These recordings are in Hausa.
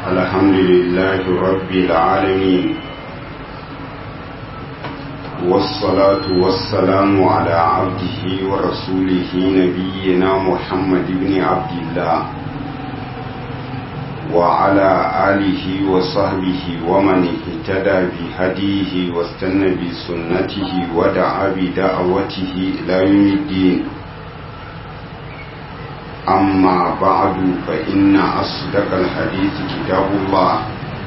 الحمد لله رب العالمين والصلاة والسلام على عبده ورسوله نبينا محمد بن عبد الله وعلى آله وصحبه ومن اهتدى بهديه واستنى بسنته ودعا بدعوته إلى يوم الدين أما بعد فإن أصدق الحديث كتاب الله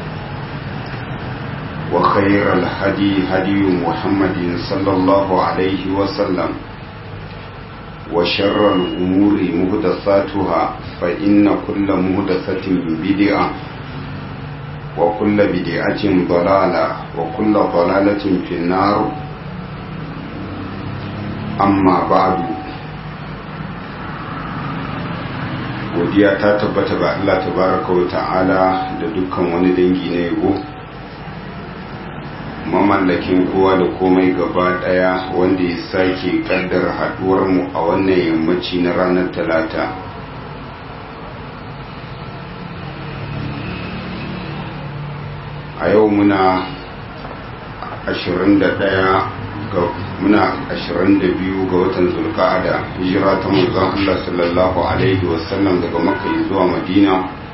وخير الهدي هدي محمد صلى الله عليه وسلم وشر الأمور مهدثاتها فإن كل مهدثة بدعة وكل بدعة ضلالة وكل ضلالة في النار أما بعد godiya ta tabbata ga Allah tabaraka wa ta'ala da dukkan wani dangi na yabo mamallakin kowa da komai gaba daya wanda ya sake kaddar haduwar mu a wannan yammaci na ranar talata a yau muna 21 ga muna 22 ga watan zulka'ada hijira ta manzon Allah sallallahu alaihi wasallam daga makka zuwa madina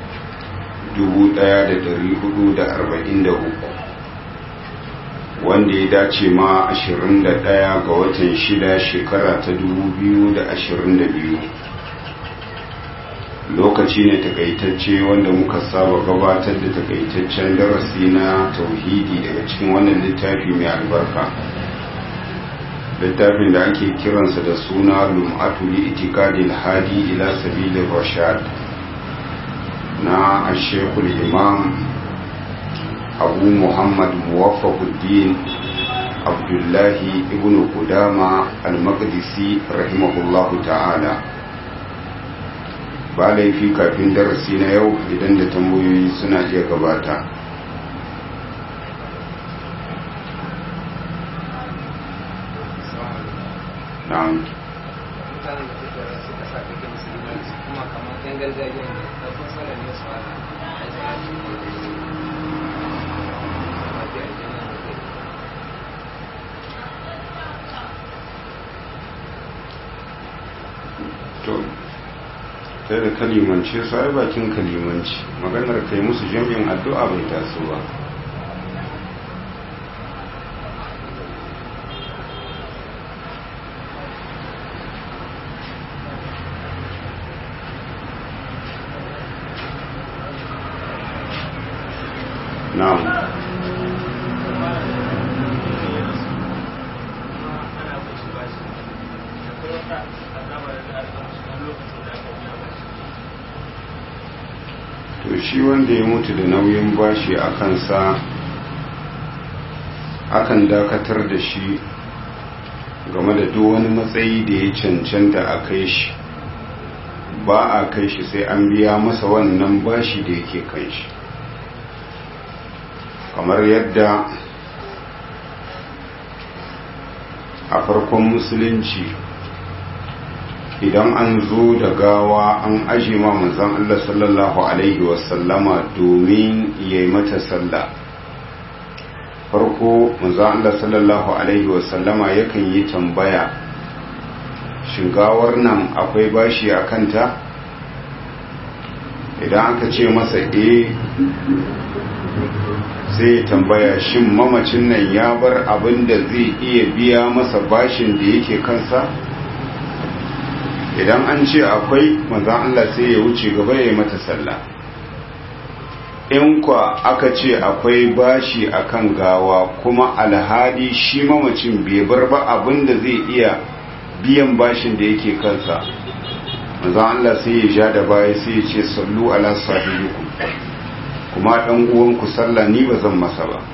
1443 wanda ya dace ma 21 ga watan shida shekara ta 2022 lokaci ne takaitacce wanda muka saba gabatar da takaitaccen darasi na tauhidi daga cikin wannan littafi mai albarka littafin da ake kiransa da suna lum'atu li itikadil hadi ila sabilir rashad na ashekul imam abu muhammad muwaffaquddin abdullahi ibn qudama al-maqdisi rahimahullahu ta'ala ba laifi kafin darasi na yau idan da tambayoyi suna iya gabata na'am mutanen da suke rasu kasa kake musulmanci kuma kamar yan gargajiya ne da sun sanar ne su hana a yi salati to sai da kalimance su ai bakin kalimanci maganar kai musu jami'in addu'a bai taso ba na'am to shi wanda ya mutu da nauyin bashi a kansa akan dakatar da shi game da duk wani matsayi da ya cancanta a kai shi ba a kai shi sai an biya masa wannan bashi da yake kan shi kamar yadda a farkon musulunci idan an zo da gawa an aje ma manzon Allah sallallahu alaihi wasallama domin ya yi mata sallah farko manzon Allah sallallahu alaihi wasallama yakan yi tambaya shigawar nan akwai bashi a kanta idan aka ce masa eh sai ya tambaya shin mamacin nan ya bar abin da zai iya biya masa bashin da yake kansa idan an ce akwai manzan Allah sai ya wuce gaba ya yi mata sallah in kwa aka ce akwai bashi akan gawa kuma alhali shi mamacin bai bar ba abin da zai iya biyan bashin da yake kansa manzan Allah sai ya ja da baya sai ya ce sallu ala sahibikum kuma ɗan uwanku sallah ni ba zan masa ba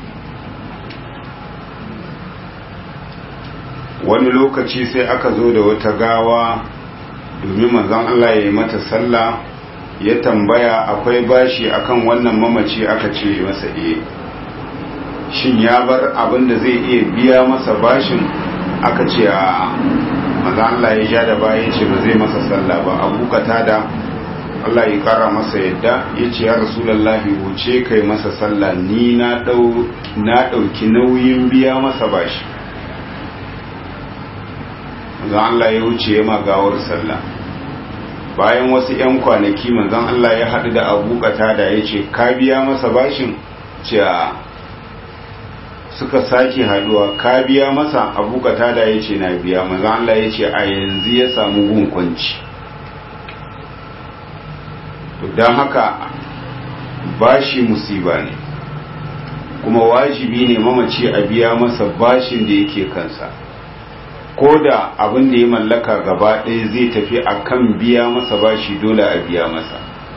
wani lokaci sai aka zo da wata gawa domin manzon Allah ya yi mata sallah ya tambaya akwai bashi akan wannan mamaci aka ce masa eh shin ya bar abin da zai iya biya masa bashin aka ce a manzon Allah ya ja da baya ce ba zai masa sallah ba abu da Allah ya kara masa yadda ya ce ya rasulallahi wuce kai masa sallah ni na ɗauki nauyin biya masa bashi manzan Allah ya wuce ya magawar sallah bayan wasu 'yan kwanaki manzan Allah ya haɗu da abu da ya ce ka biya masa bashin ce suka sake haɗuwa ka biya masa abu da ya ce na biya manzan Allah ya ce a yanzu ya samu gunkunci don haka bashi musiba ne kuma wajibi ne mamaci a biya masa bashin da yake kansa ko da abin da ya mallaka gaba ɗaya zai tafi a kan biya masa bashi dole a biya masa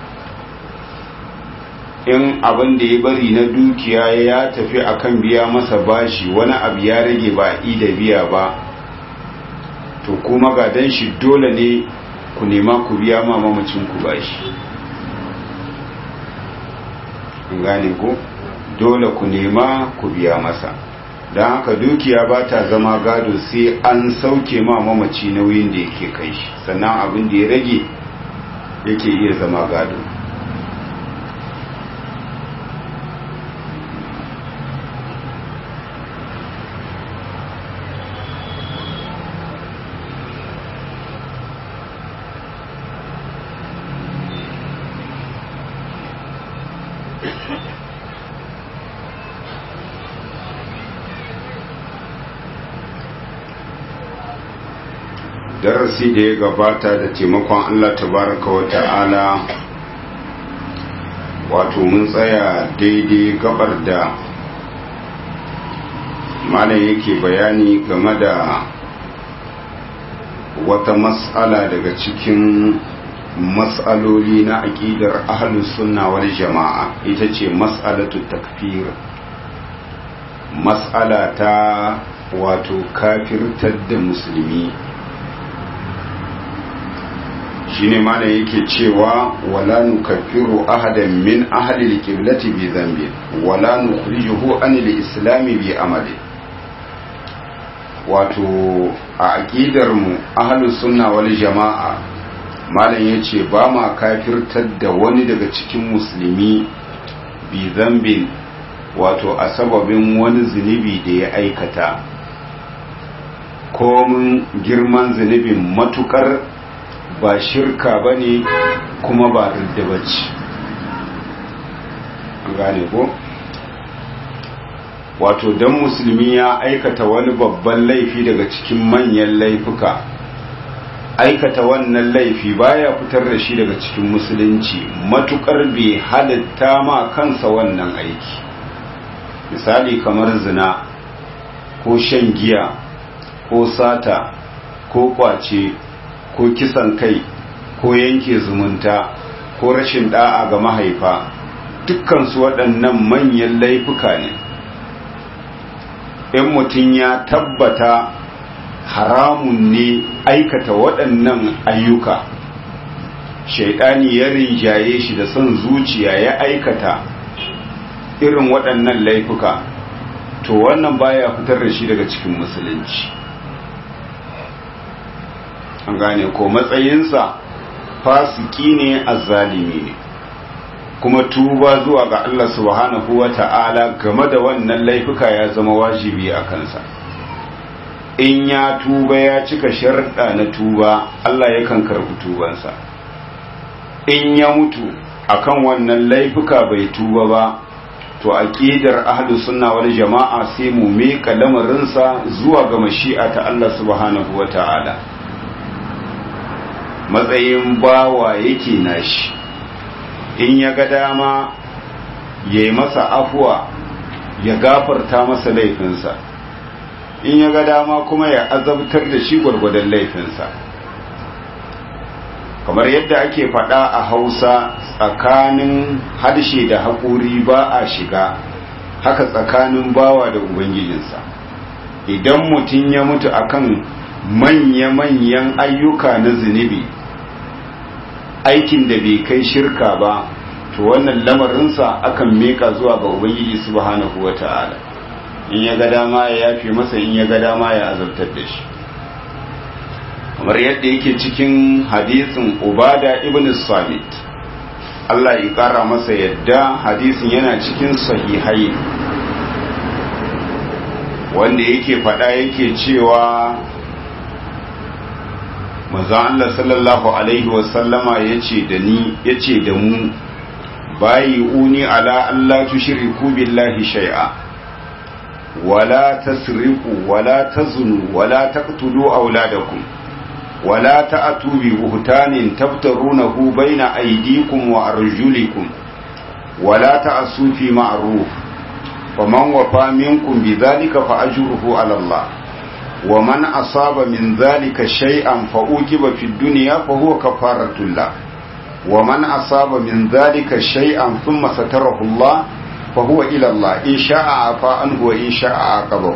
in abin da ya bari na dukiya ya tafi a kan biya masa bashi wani abu ya rage ba da biya ba to kuma gadon shi dole ne ku nema ku biya ma mamacin ku bashi gane ko dole ku nema ku biya masa don haka dukiya ba ta zama gado sai an sauke ma mamaci nauyin da yake kai shi sannan abin da ya rage yake iya zama gado darasi da ya gabata da taimakon Allah tabaraka wa ta'ala wato mun tsaya daidai gabar da malam yake bayani game da wata mas'ala daga cikin mas'aloli na aƙidar ahlus sunna wal jama'a ita ce mas'alatu takfir mas'ala ta wato kafirtar da musulmi shine malam yake cewa wala nukaffiru ahadan min ahli alqiblati bi dhanbi wala nukhrijuhu an alislam bi amali wato a aqidar mu ahlus sunna wal jamaa malam yace ba ma kafirtar da wani daga cikin musulmi bi dhanbin wato a sababin wani zunubi da ya aikata komin girman zunubin matukar ba shirka ba ne kuma ba ridda ba ce gane ko wato don musulmi ya aikata wani babban laifi daga cikin manyan laifuka aikata wannan laifi baya fitar da shi daga cikin musulunci matukar bai halitta ma kansa wannan aiki misali kamar zina ko shan giya ko sata ko kwace ko kisan kai ko yanke zumunta ko rashin da'a ga mahaifa dukkansu waɗannan manyan laifuka ne in mutum ya tabbata haramun ne aikata waɗannan ayyuka shaidani ya rinjaye shi da son zuciya ya aikata irin waɗannan laifuka to wannan baya fitar da shi daga cikin musulunci an gane ko matsayinsa fasiki ne azzalimi ne kuma tuba zuwa ga Allah subhanahu wa ta'ala game da wannan laifuka ya zama wajibi a kansa in ya tuba ya cika sharɗa na tuba Allah yakan karɓi tubansa in ya mutu akan wannan laifuka bai tuba ba to aqidar ahlus sunna wal jama'a sai mu meka lamarinsa zuwa ga mashi'a ta Allah subhanahu wa ta'ala matsayin bawa yake nashi in ya ga dama ya yi masa afuwa ya gafarta masa laifinsa in ya ga dama kuma ya azabtar da shi gwargwadon laifinsa kamar yadda ake faɗa a hausa tsakanin harshe da haƙuri ba a shiga haka tsakanin bawa da ubangijinsa idan mutum ya mutu akan manya-manyan ayyuka na zunubi aikin da bai kai shirka ba to wannan lamarinsa akan meka zuwa ga ubangiji subhanahu wata'ala in ya ga dama ya yafe masa in ya ga dama ya azabtar da shi kamar yadda yake cikin hadisin ubada ibn samit Allah ya ƙara masa yadda hadisin yana cikin sahihai wanda yake faɗa yake cewa manzo Allah sallallahu alaihi wasallama yace da ni yace da mu bayi uni ala Allah tushriku billahi shay'a wala tasriqu wala tazunu wala taqtulu auladakum ولا تأتوا ببهتان تفترونه بين أيديكم وأرجلكم ولا تأسوا في معروف فمن وفى منكم بذلك فأجره على الله ومن أصاب من ذلك شيئا فأوجب في الدنيا فهو كفارة الله ومن أصاب من ذلك شيئا ثم ستره الله فهو إلى الله إن شاء عفا عنه وإن شاء عاقبه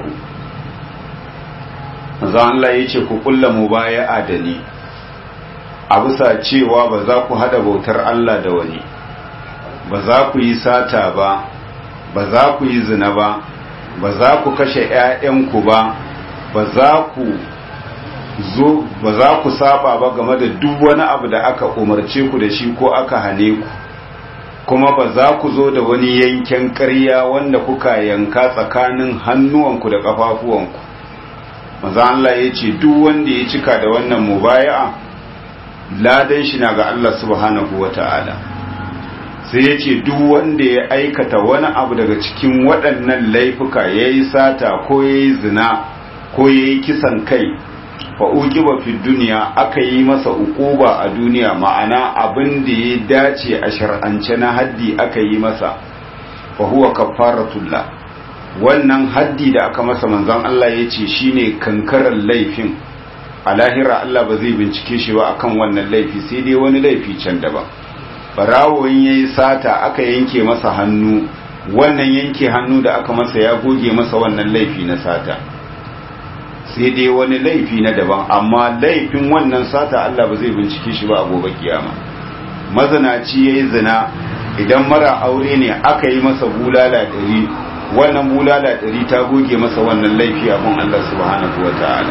manzo Allah ya ce ku kulla mubaya'a da ni a bisa cewa ba za ku hada bautar Allah da wani ba za ku yi sata ba ba za ku yi zina ba ba za ku kashe ‘ya'yanku ba ba za ku zo ba za ku saba ba game da duk wani abu da aka umarce ku da shi ko aka hane ku kuma ba za ku zo da wani yanken ƙarya wanda kuka yanka tsakanin hannuwanku da ƙafafuwanku maza Allah ya ce duk wanda ya cika da wannan mubaya'a ladan shi na ga Allah subhanahu wa ta'ala sai ya ce duk wanda ya aikata wani abu daga cikin waɗannan laifuka ya yi sata ko ya yi zina ko ya yi kisan kai fa'uki ba fi duniya aka yi masa ukuba a duniya ma'ana abin da ya dace a shar'ance na haddi aka yi masa fa huwa kafaratullah wannan haddi da aka masa manzon Allah ya ce shine kankarar laifin a lahira Allah ba zai bincike shi ba akan wannan laifi sai dai wani laifi can daban barawon yayi sata aka yanke masa hannu wannan yanke hannu da aka masa ya goge masa wannan laifi na sata sai dai wani laifi na daban amma laifin wannan sata Allah ba zai bincike shi ba a gobe kiyama mazanaci yayi zina idan mara aure ne aka yi masa bulala ɗari wannan bulala ɗari ta goge masa wannan laifi abin Allah subhanahu wa ta'ala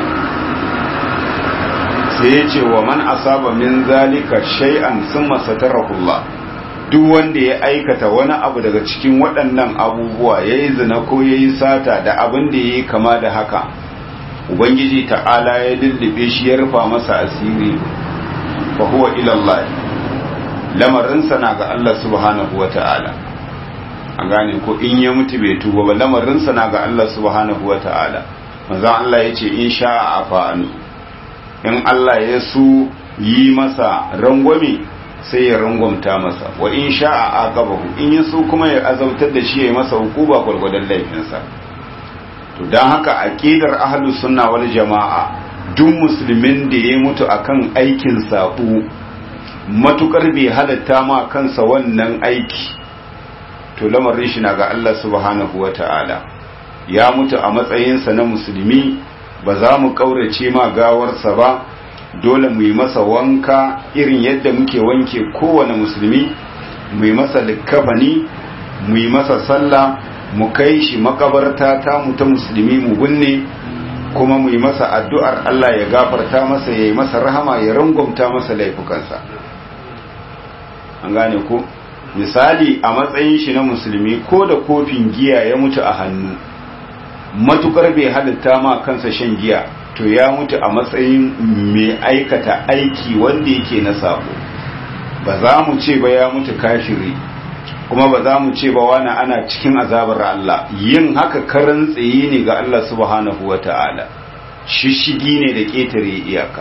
sai ya ce wa man asaba min zalika shay'an summa satarahullah duk wanda ya aikata wani abu daga cikin waɗannan abubuwa yayi zina ko yayi sata da abin da yayi kama da haka ubangiji ta'ala ya lullube shi ya rufa masa asiri fa huwa ila Allah lamarinsa na ga Allah subhanahu wa ta'ala an gane ko in ya mutu bai tuba ba lamarinsa na ga Allah subhanahu wa ta'ala manzon Allah ya ce in sha'a afa anu in Allah ya so yi masa rangwame sai ya rangwamta masa wa in sha'a aqabahu in ya so kuma ya azautar da shi ya masa hukuba gwargwadon laifinsa to dan haka aqidar ahlus sunna wal jamaa duk musulmin da ya mutu akan aikin sabo matukar bai halatta ma kansa wannan aiki to lamarin shi na ga Allah subhanahu wata'ala ya mutu a matsayinsa na musulmi ba za mu kaurace ma gawarsa ba dole mu yi masa wanka irin yadda muke wanke kowane musulmi mu yi masa likkafani mu yi masa sallah mu kai shi makabarta ta mu ta musulmi mu binne kuma mu yi masa addu'ar Allah ya gafarta masa ya yi masa rahama ya rangwamta masa laifukansa an gane ko misali a matsayin shi na musulmi ko da kofin giya ya mutu a hannu matukar bai halitta ma kansa shan giya to ya mutu a matsayin mai aikata aiki wanda yake na sabo ba za mu ce ba ya mutu kafiri kuma ba za mu ce ba wani ana cikin azabar Allah yin haka karan tsaye ne ga Allah subhanahu wa ta'ala shishigi ne da ƙetare iyaka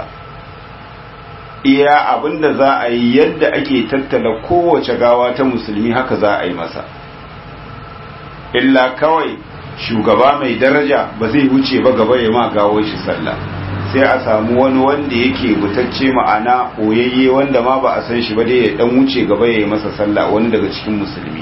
iya abinda za a yi yadda ake tattala kowace gawa ta musulmi haka za a yi masa illa kawai shugaba mai daraja ba zai wuce ba gaba ya ma gawo shi sallah sai a samu wani wanda yake butacce ma'ana oyayye wanda ma ba a san shi ba dai ya dan wuce gaba ya yi masa sallah wani daga cikin musulmi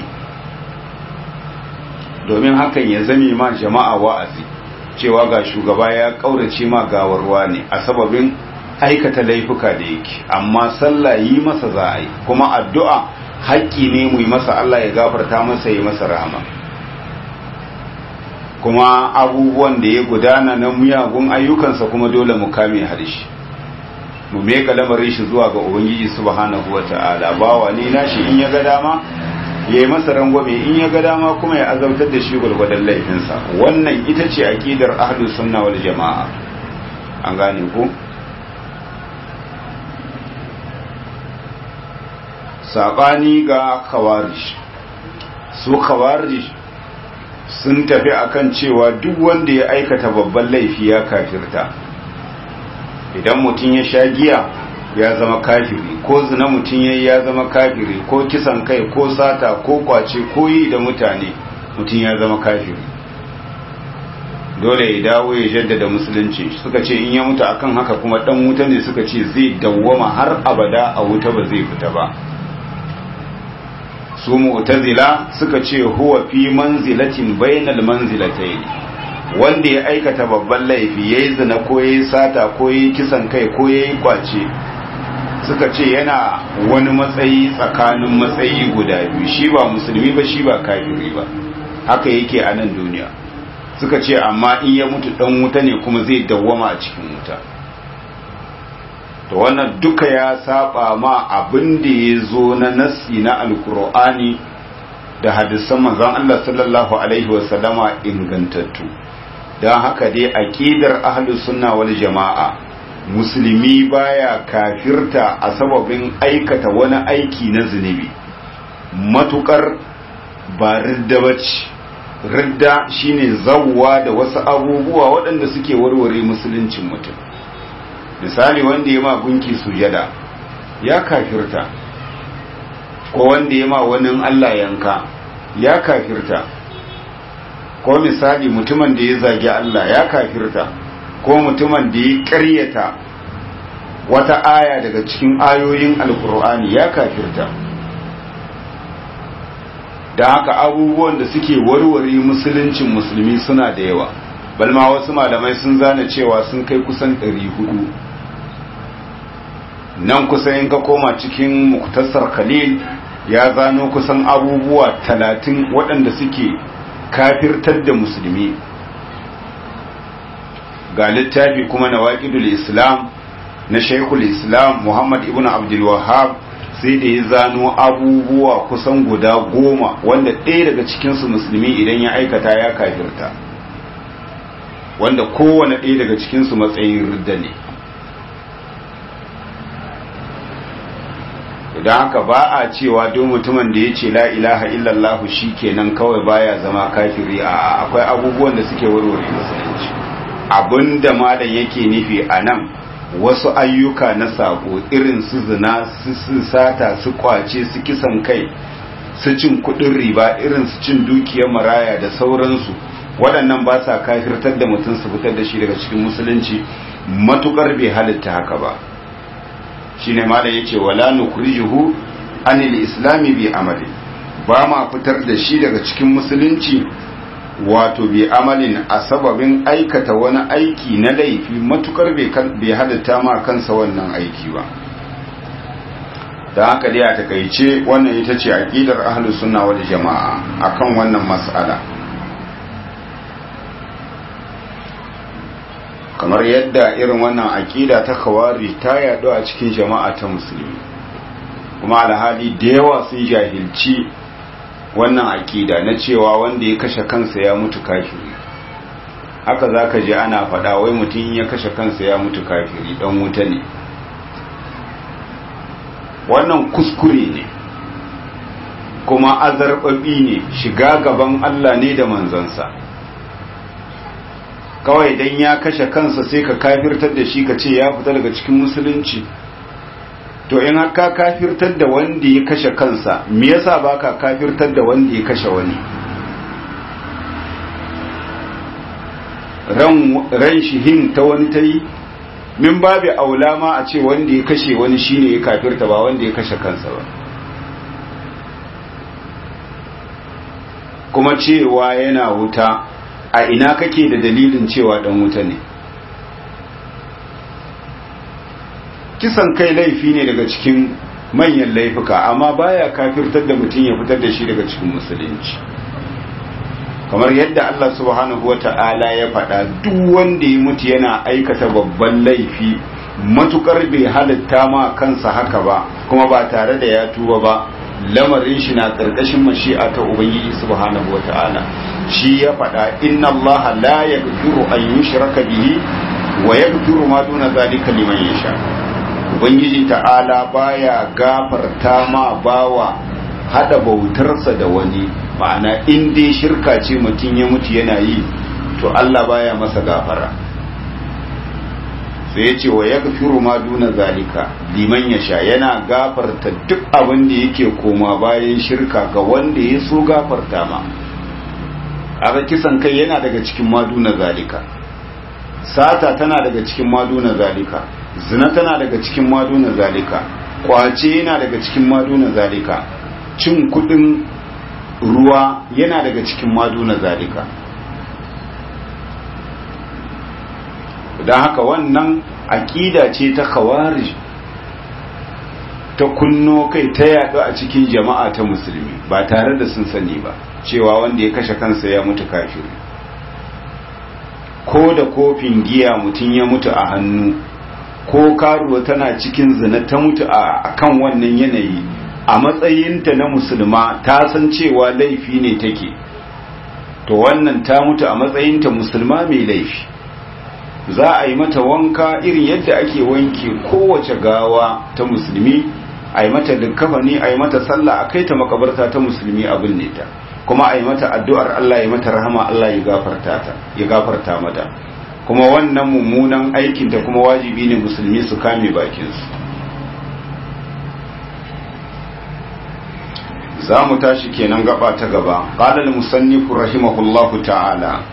domin hakan ya zame ma jama'a wa'azi cewa ga shugaba ya kaurace ma gawarwa ne a sababin aikata laifuka da yake amma sallah yi masa za a yi kuma addu'a haƙƙi ne mu yi masa Allah ya gafarta masa ya masa rahama kuma abubuwan da ya gudana na miyagun ayyukansa kuma dole mu kame harshe mu meka lamarin shi zuwa ga ubangiji subhanahu wata'ala bawa ne nashi in ya ga dama ya yi masa rangwame in ya ga dama kuma ya azabtar da shi gwargwadon laifinsa wannan ita ce aqidar ahlus sunna wal jama'a an gane ku sabani ga khawarij su khawarij sun tafi akan cewa duk wanda ya aikata babban laifi ya kafirta idan mutum ya sha giya ya zama kafiri ko zina mutum ya ya zama kafiri ko kisan kai ko sata ko kwace ko yi da mutane mutum ya zama kafiri dole ya dawo ya jaddada musulunci suka ce in ya mutu akan haka kuma dan wuta ne suka ce zai dawwama har abada a wuta ba zai fita ba su mu'tazila suka ce huwa fi manzilatin bainal manzilatayn wanda ya aikata babban laifi yayi zina ko yayi sata ko yayi kisan kai ko yayi kwace suka ce yana wani matsayi tsakanin matsayi guda biyu shi ba musulmi ba shi ba kafiri ba haka yake a nan duniya suka ce amma in ya mutu dan wuta ne kuma zai dawwama a cikin wuta to wannan duka ya saba ma abin da ya zo na nassi na alkur'ani da hadisan manzon Allah sallallahu alaihi wasallama ingantattu don haka dai aqidar ahlus sunna wal jama'a musulmi baya kafirta a sababin aikata wani aiki na zunubi matukar ba ridda bace ridda shine zawwa da wasu abubuwa waɗanda suke warware musuluncin mutum misali wanda ya ma gunki sujada ya kafirta ko wanda ya ma wani Allah yanka ya kafirta ko misali mutumin da ya zagi Allah ya kafirta ko mutumin da ya ƙaryata wata aya daga cikin ayoyin alkur'ani ya kafirta da haka abubuwan da suke warware musuluncin musulmi suna da yawa balma wasu malamai sun zana cewa sun kai kusan 400 nan kusan in ka koma cikin muktasar khalil ya zano kusan abubuwa talatin waɗanda suke kafirtar da musulmi ga littafi kuma na waƙidul islam na shaikul islam muhammad ibn abdul wahab sai da ya zano abubuwa kusan guda goma wanda ɗaya daga cikinsu musulmi idan ya aikata ya kafirta wanda kowane ɗaya daga cikinsu matsayin ridda ne don haka ba a cewa don mutumin da ya ce la ilaha illallah shi kenan kawai baya zama kafiri a akwai abubuwan da suke warware musulunci abinda malam yake nufi a nan wasu ayyuka na sako irin su zina su sata su kwace su kisan kai su cin kudin riba irin su cin dukiyar maraya da sauransu waɗannan ba sa kafirtar da mutum su fitar da shi daga cikin musulunci matukar bai halitta haka ba shine malam yace wala nukrijuhu anil islami bi amali ba ma fitar da shi daga cikin musulunci wato bi amalin a sababin aikata wani aiki na laifi matukar bai halitta ma kansa wannan aiki ba da haka dai a takaice wannan ita ce aqidar ahlus sunna wal jamaa akan wannan mas'ala kamar yadda irin wannan aqida ta kawari ta yaɗu a cikin jama'a ta musulmi kuma alhali da yawa sun jahilci wannan aqida na cewa wanda ya kashe kansa ya mutu kafiri haka zaka ji ana faɗa wai mutum ya kashe kansa ya mutu kafiri dan wuta ne wannan kuskure ne kuma azarbabi ne shiga gaban Allah ne da manzansa kawai dan ya kashe kansa sai ka kafirtar da shi ka ce ya fita daga cikin musulunci to in haka kafirtar da wanda ya kashe kansa me yasa baka kafirtar da wanda ya kashe wani ran ran shihin ta wani tayi min babu aula ma a ce wanda ya kashe wani shine ya kafirta ba wanda ya kashe kansa ba kuma cewa yana wuta a ina kake da dalilin cewa dan wuta ne kisan kai laifi ne daga cikin manyan laifuka amma baya kafirtar da mutum ya fitar da shi daga cikin musulunci kamar yadda Allah subhanahu wata'ala ya faɗa duk wanda ya mutu yana aikata babban laifi matukar bai halitta ma kansa haka ba kuma ba tare da ya tuba ba lamarin shi na karkashin mashi'a ta ubangiji subhanahu wata'ala shi ya faɗa inna allaha la yaghfiru an yushraka bihi wa yaghfiru ma duna zalika liman yasha ubangiji ta'ala baya gafarta ma bawa hada bautarsa da wani ma'ana in dai shirka ce mutum ya mutu yana yi to Allah baya masa gafara sai ya ce wa ya gafiru ma duna zalika liman ya sha yana gafarta duk abin da yake koma bayan shirka ga wanda ya so gafarta ma aka kisan kai yana daga cikin maduna zalika sata tana daga cikin maduna zalika zina tana daga cikin maduna zalika kwace yana daga cikin maduna zalika cin kudin ruwa yana daga cikin maduna zalika don haka wannan aƙida ce ta khawarij ta kunno kai ta yaɗu a cikin jama'a ta musulmi ba tare da sun sani ba cewa wanda ya kashe kansa ya mutu kafiri ko da kofin giya mutum ya mutu a hannu ko karuwa tana cikin zina ta mutu a kan wannan yanayi a matsayinta na musulma ta san cewa laifi ne take to wannan ta mutu a matsayinta musulma mai laifi za a yi mata wanka irin yadda ake wanke kowace gawa ta musulmi a yi mata likkafani a yi mata sallah a kai ta makabarta ta musulmi a binne ta kuma a yi mata addu'ar Allah ya mata rahama Allah ya gafarta ta ya gafarta mata kuma wannan mummunan aikin ta kuma wajibi ne musulmi su kame bakinsu za mu tashi kenan gaba ta gaba qala al-musannifu rahimahullahu ta'ala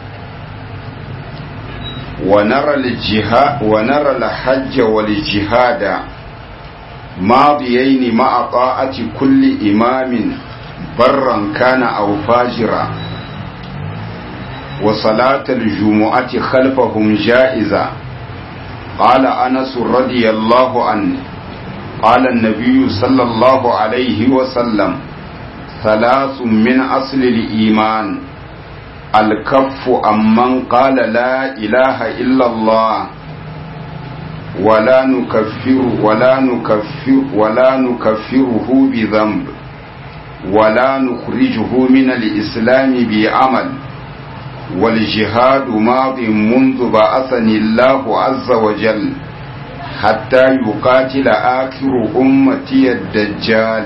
ونرى الجهاد ونرى الحج والجهاد ماضيين مع طاعة كل إمام برا كان أو فاجرا وصلاة الجمعة خلفهم جائزة قال أنس رضي الله عنه قال النبي صلى الله عليه وسلم ثلاث من أصل الإيمان الكف عمن قال لا إله إلا الله ولا نكفر ولا نكفر ولا نكفره بذنب ولا نخرجه من الإسلام بعمل والجهاد ماض منذ بعثني الله عز وجل حتى يقاتل آخر أمتي الدجال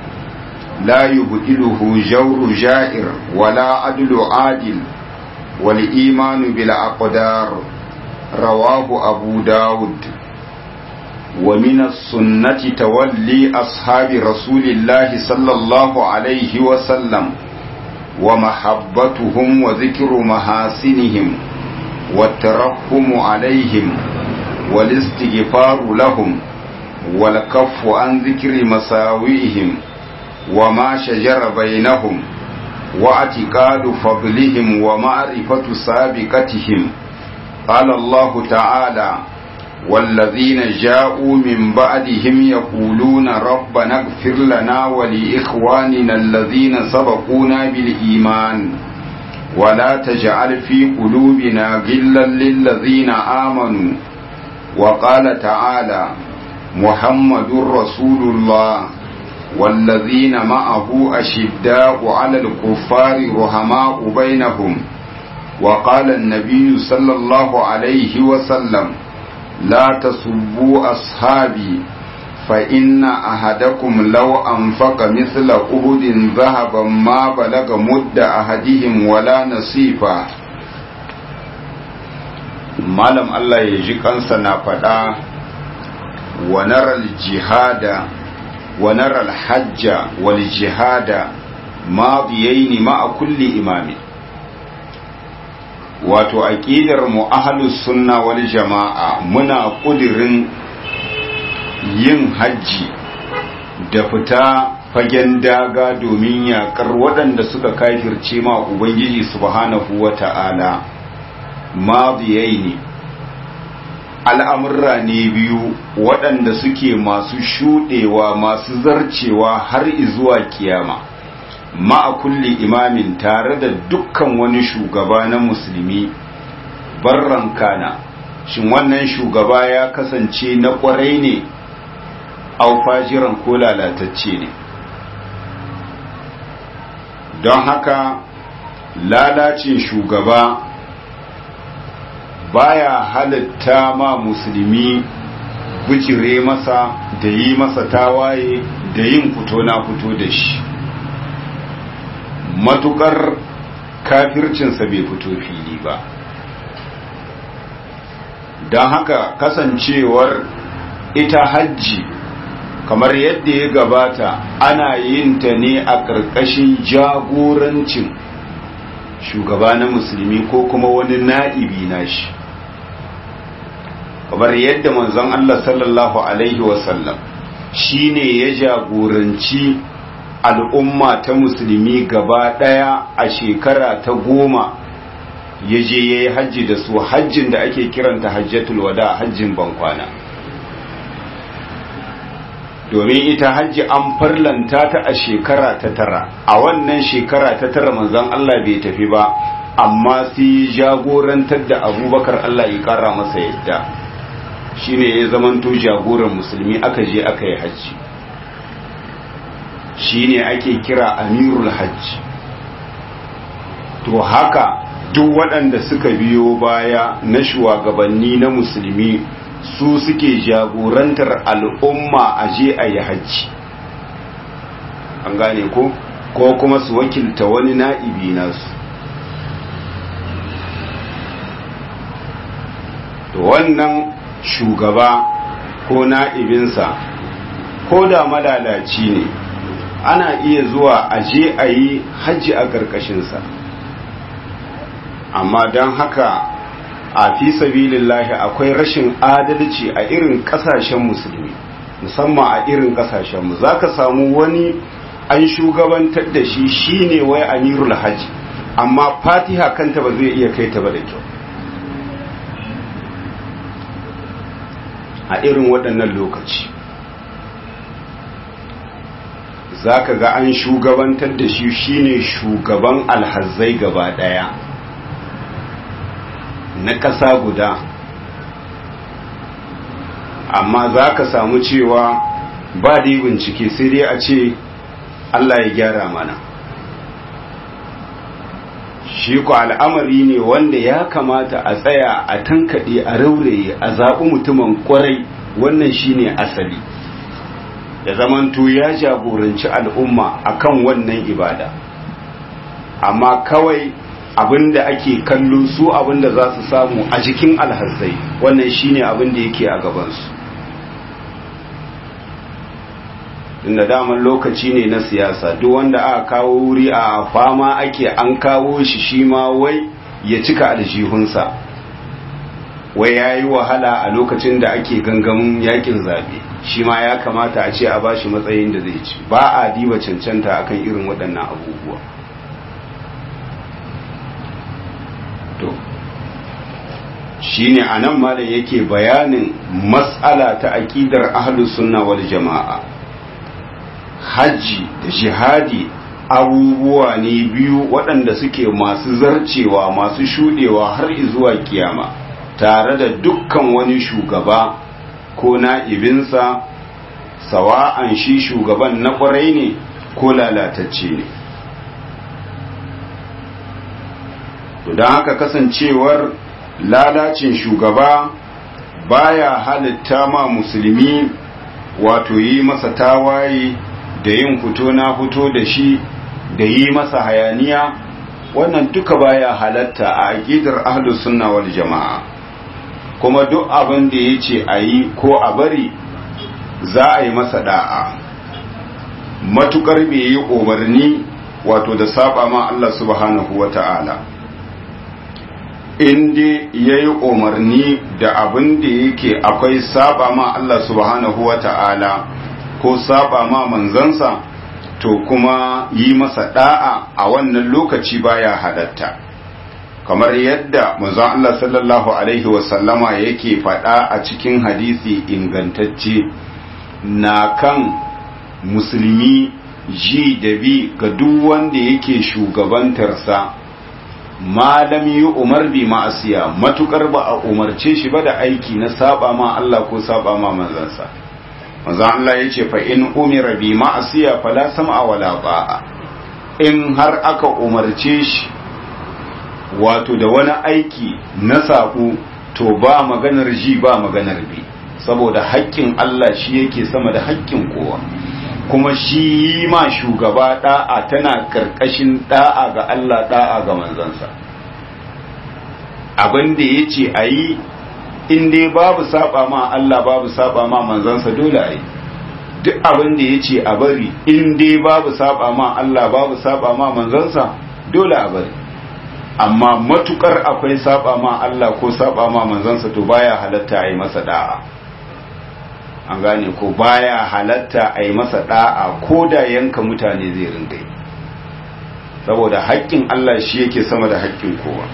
لا يبدله جور جائر ولا عدل عادل والإيمان بالأقدار رواه أبو داود ومن السنة تولي أصحاب رسول الله صلى الله عليه وسلم ومحبتهم وذكر محاسنهم والترحم عليهم والاستغفار لهم والكف عن ذكر مساوئهم وما شجر بينهم واعتقاد فضلهم ومعرفة سابقتهم قال الله تعالى والذين جاءوا من بعدهم يقولون ربنا اغفر لنا ولإخواننا الذين سبقونا بالإيمان ولا تجعل في قلوبنا غلا للذين آمنوا وقال تعالى محمد رسول الله والذين معه أشداء على الكفار رحماء بينهم وقال النبي صلى الله عليه وسلم لا تسبوا أصحابي فإن أحدكم لو أنفق مثل أهد ذهبا ما بلغ مد أحدهم ولا نصيفا malam Allah ya ji kansa na faɗa wa naral jihada wa naral hajja wal jihada madiyaini ma'a kulli imami wato aqidar mu ahlus sunna wal jama'a muna kudirin yin hajji da fita fagen daga domin yakar waɗanda suka kafirce ma ubangiji subhanahu wata'ala madiyaini al'amurra ne biyu waɗanda suke masu shuɗewa masu zarcewa har izuwa kiyama ma'a kulli imamin tare da dukkan wani shugaba na musulmi barran kana shin wannan shugaba ya kasance na kwarai ne au fajiran ko lalatacce ne don haka lalacin shugaba baya halitta ma musulmi bijire masa da yi masa tawaye da yin fito na fito da shi matukar kafircinsa bai fito fili ba don haka kasancewar ita hajji kamar yadda ya gabata ana yin ta ne a ƙarƙashin jagorancin shugaba na musulmi ko kuma wani na'ibi na shi kamar yadda manzon Allah sallallahu Alaihi wasallam shi ne ya jagoranci al'umma ta musulmi gaba ɗaya a shekara ta goma ya je ya yi hajji da su hajjin da ake kiranta hajjatul wada hajjin bankwana domin ita hajji an farlanta ta a shekara ta tara a wannan shekara ta tara manzon Allah bai tafi ba amma sai jagorantar da abubakar Allah ya kara masa yadda shine ya zamanto jagoran musulmi aka je aka yi hajji shine ake kira amirul hajji to haka duk waɗanda suka biyo baya na shugabanni na musulmi su suke jagorantar al'umma a je a yi hajji an gane ko ko kuma su wakilta wani na'ibi nasu to wannan shugaba ko na'ibinsa ko da malalaci ne ana iya zuwa a je a yi hajji a ƙarƙashinsa amma don haka a fi sabilillahi akwai rashin adalci a irin kasashen musulmi musamman a irin kasashenmu za ka samu wani an shugabantar da shi shine wai amirul hajji amma fatiha kanta ba zai iya kai ta ba da kyau a irin waɗannan lokaci za ka ga an shugabantar da shi shine shugaban alhazai gaba ɗaya na ƙasa guda amma za ka samu cewa ba da bincike sai dai a ce Allah ya gyara mana shi ku al'amari ne wanda ya kamata a tsaya a tankaɗe a rauraye a zaɓi mutumin ƙwarai wannan shine asali ya zamanto ya jagoranci al'umma akan wannan ibada amma kawai abinda ake kallo su abinda za su samu a jikin alhazzai wannan shine abinda yake a gabansu inda daman lokaci ne na siyasa duk wanda aka kawo wuri a fama ake an kawo shi shi ma wai ya cika aljihunsa wai ya yi wahala a lokacin da ake gangamin yakin zabe shi ma ya kamata a ce a bashi matsayin da zai ci ba a diba cancanta akan irin waɗannan abubuwa to shine anan malam yake bayanin mas'ala ta aqidar ahlus sunna wal jamaa haji da jihadi abubuwa ne biyu waɗanda suke masu zarcewa masu shudewa har zuwa kiyama tare da dukkan wani shugaba ko na'ibinsa sawa'an shi shugaban na ƙwarai ne ko lalatacce ne don haka kasancewar lalacin shugaba baya halitta ma musulmi wato yi masa tawaye da yin fito na fito da shi da yi masa hayaniya wannan duka baya halatta a aqidar ahlus sunna wal jama'a kuma duk abin da yace a yi ko a bari za a yi masa da'a matukar bai yi umarni wato da saba ma Allah subhanahu wata'ala in dai ya yi umarni da abin da yake akwai saba ma Allah subhanahu wa ta'ala ko saba ma manzansa to kuma yi masa da'a a wannan lokaci baya halatta kamar yadda manzon Allah sallallahu alaihi wasallama yake faɗa a cikin hadisi ingantacce na kan musulmi ji da bi ga duk wanda yake shugabantarsa malam yi umar bi ma'asiya matukar ba a umarce shi ba da aiki na saba ma Allah ko saba ma manzansa manzan Allah ya ce fa in umira bi ma'asiya fala sam'a wala ba'a in har aka umarce shi wato da wani aiki na saƙo to ba maganar ji ba maganar bi saboda haƙƙin Allah shi yake sama da haƙƙin kowa kuma shi yi ma shugaba da'a tana karkashin da'a ga Allah da'a ga manzansa abin da ya ce a yi in dai babu saba ma Allah babu saba ma manzansa dole a yi duk abin da ya ce a bari in dai babu saba ma Allah babu saba ma manzansa dole a bari amma matukar akwai saba ma Allah ko saba ma manzansa to baya halatta a yi masa da'a an gane ko baya halatta a yi masa da'a ko da yanka mutane zai ringa yi saboda haƙƙin Allah shi yake sama da haƙƙin kowa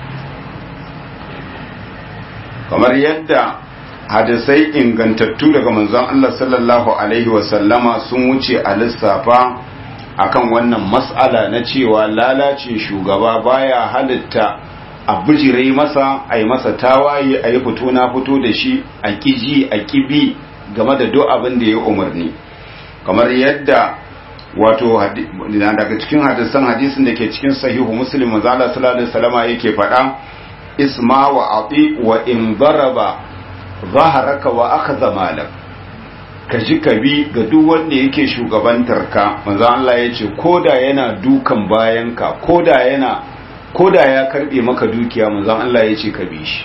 kamar yadda hadisai ingantattu daga manzon Allah sallallahu alaihi wasallama sun wuce a lissafa akan wannan mas'ala na cewa lalacin shugaba baya halitta a bijire masa a yi masa tawaye a yi fito na fito da shi a kiji a kibi game da duk abin da ya umarni kamar yadda wato daga cikin hadisan hadisin da ke cikin sahihu muslim manzala sallallahu alaihi wasallama yake faɗa isma wa ati wa in daraba zaharaka wa akhadha malak ka ji ka bi ga duk wanda yake shugabantar ka manzo Allah ya ce koda yana dukan bayanka koda yana koda ya karbe maka dukiya manzo Allah ya ce ka bi shi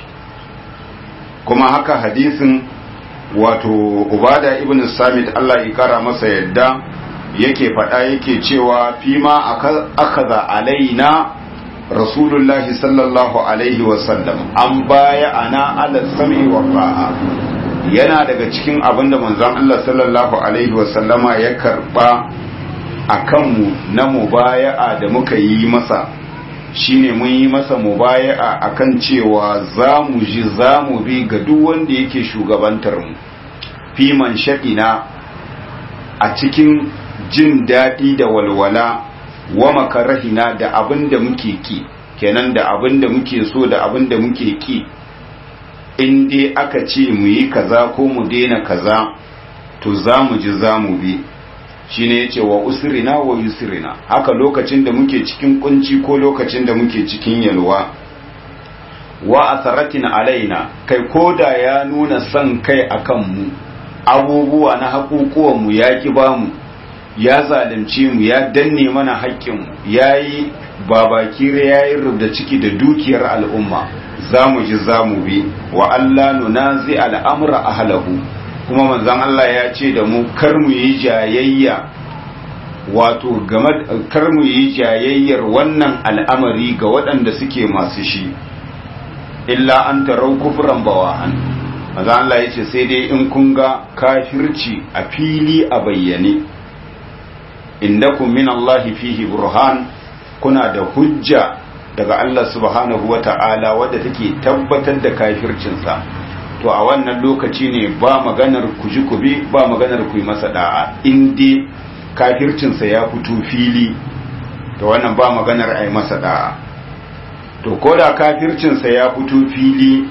kuma haka hadisin wato ubada ibn samit Allah ya kara masa yadda yake faɗa yake cewa fima akaza alaina rasulullahi sallallahu alaihi wasallam an baya ana ala sami wa fa'a yana daga cikin abin da manzon Allah sallallahu alaihi wasallama ya karba a kanmu na mubaya'a da muka yi masa shine mun yi masa mubaya'a akan cewa za mu ji za mu bi ga duk wanda yake shugabantar mu fiman shaɗina a cikin jin daɗi da walwala wa makarahina da abin da muke ki kenan da abin da muke so da abin da muke ki in dai aka ce mu yi kaza ko mu daina kaza to za mu ji za mu bi shine yace wa usrina wa yusrina haka lokacin da muke cikin kunci ko lokacin da muke cikin yalwa wa asaratin alaina kai koda ya nuna son kai akan mu abubuwa na haƙuƙuwan mu ya ki bamu ya zalunce mu ya danne mana haƙƙin ya yi babakire ya yi rubda ciki da dukiyar al'umma za mu ji za mu bi wa Allah nuna zai al'amura a halahu kuma manzan Allah ya ce da mu kar mu yi jayayya wato game kar mu yi jayayyar wannan al'amari ga waɗanda suke masu shi illa an tarau kufran bawa'an manzan Allah ya ce sai dai in kun ga kafirci a fili a bayyane indakum min Allahi fihi burhan kuna da hujja daga Allah subhanahu wa ta'ala wadda take tabbatar da kafircinsa to a wannan lokaci ne ba maganar ku ji ku bi ba maganar ku yi masa da'a in dai kafircinsa ya fito fili to wannan ba maganar a yi masa da'a to ko da kafircinsa ya fito fili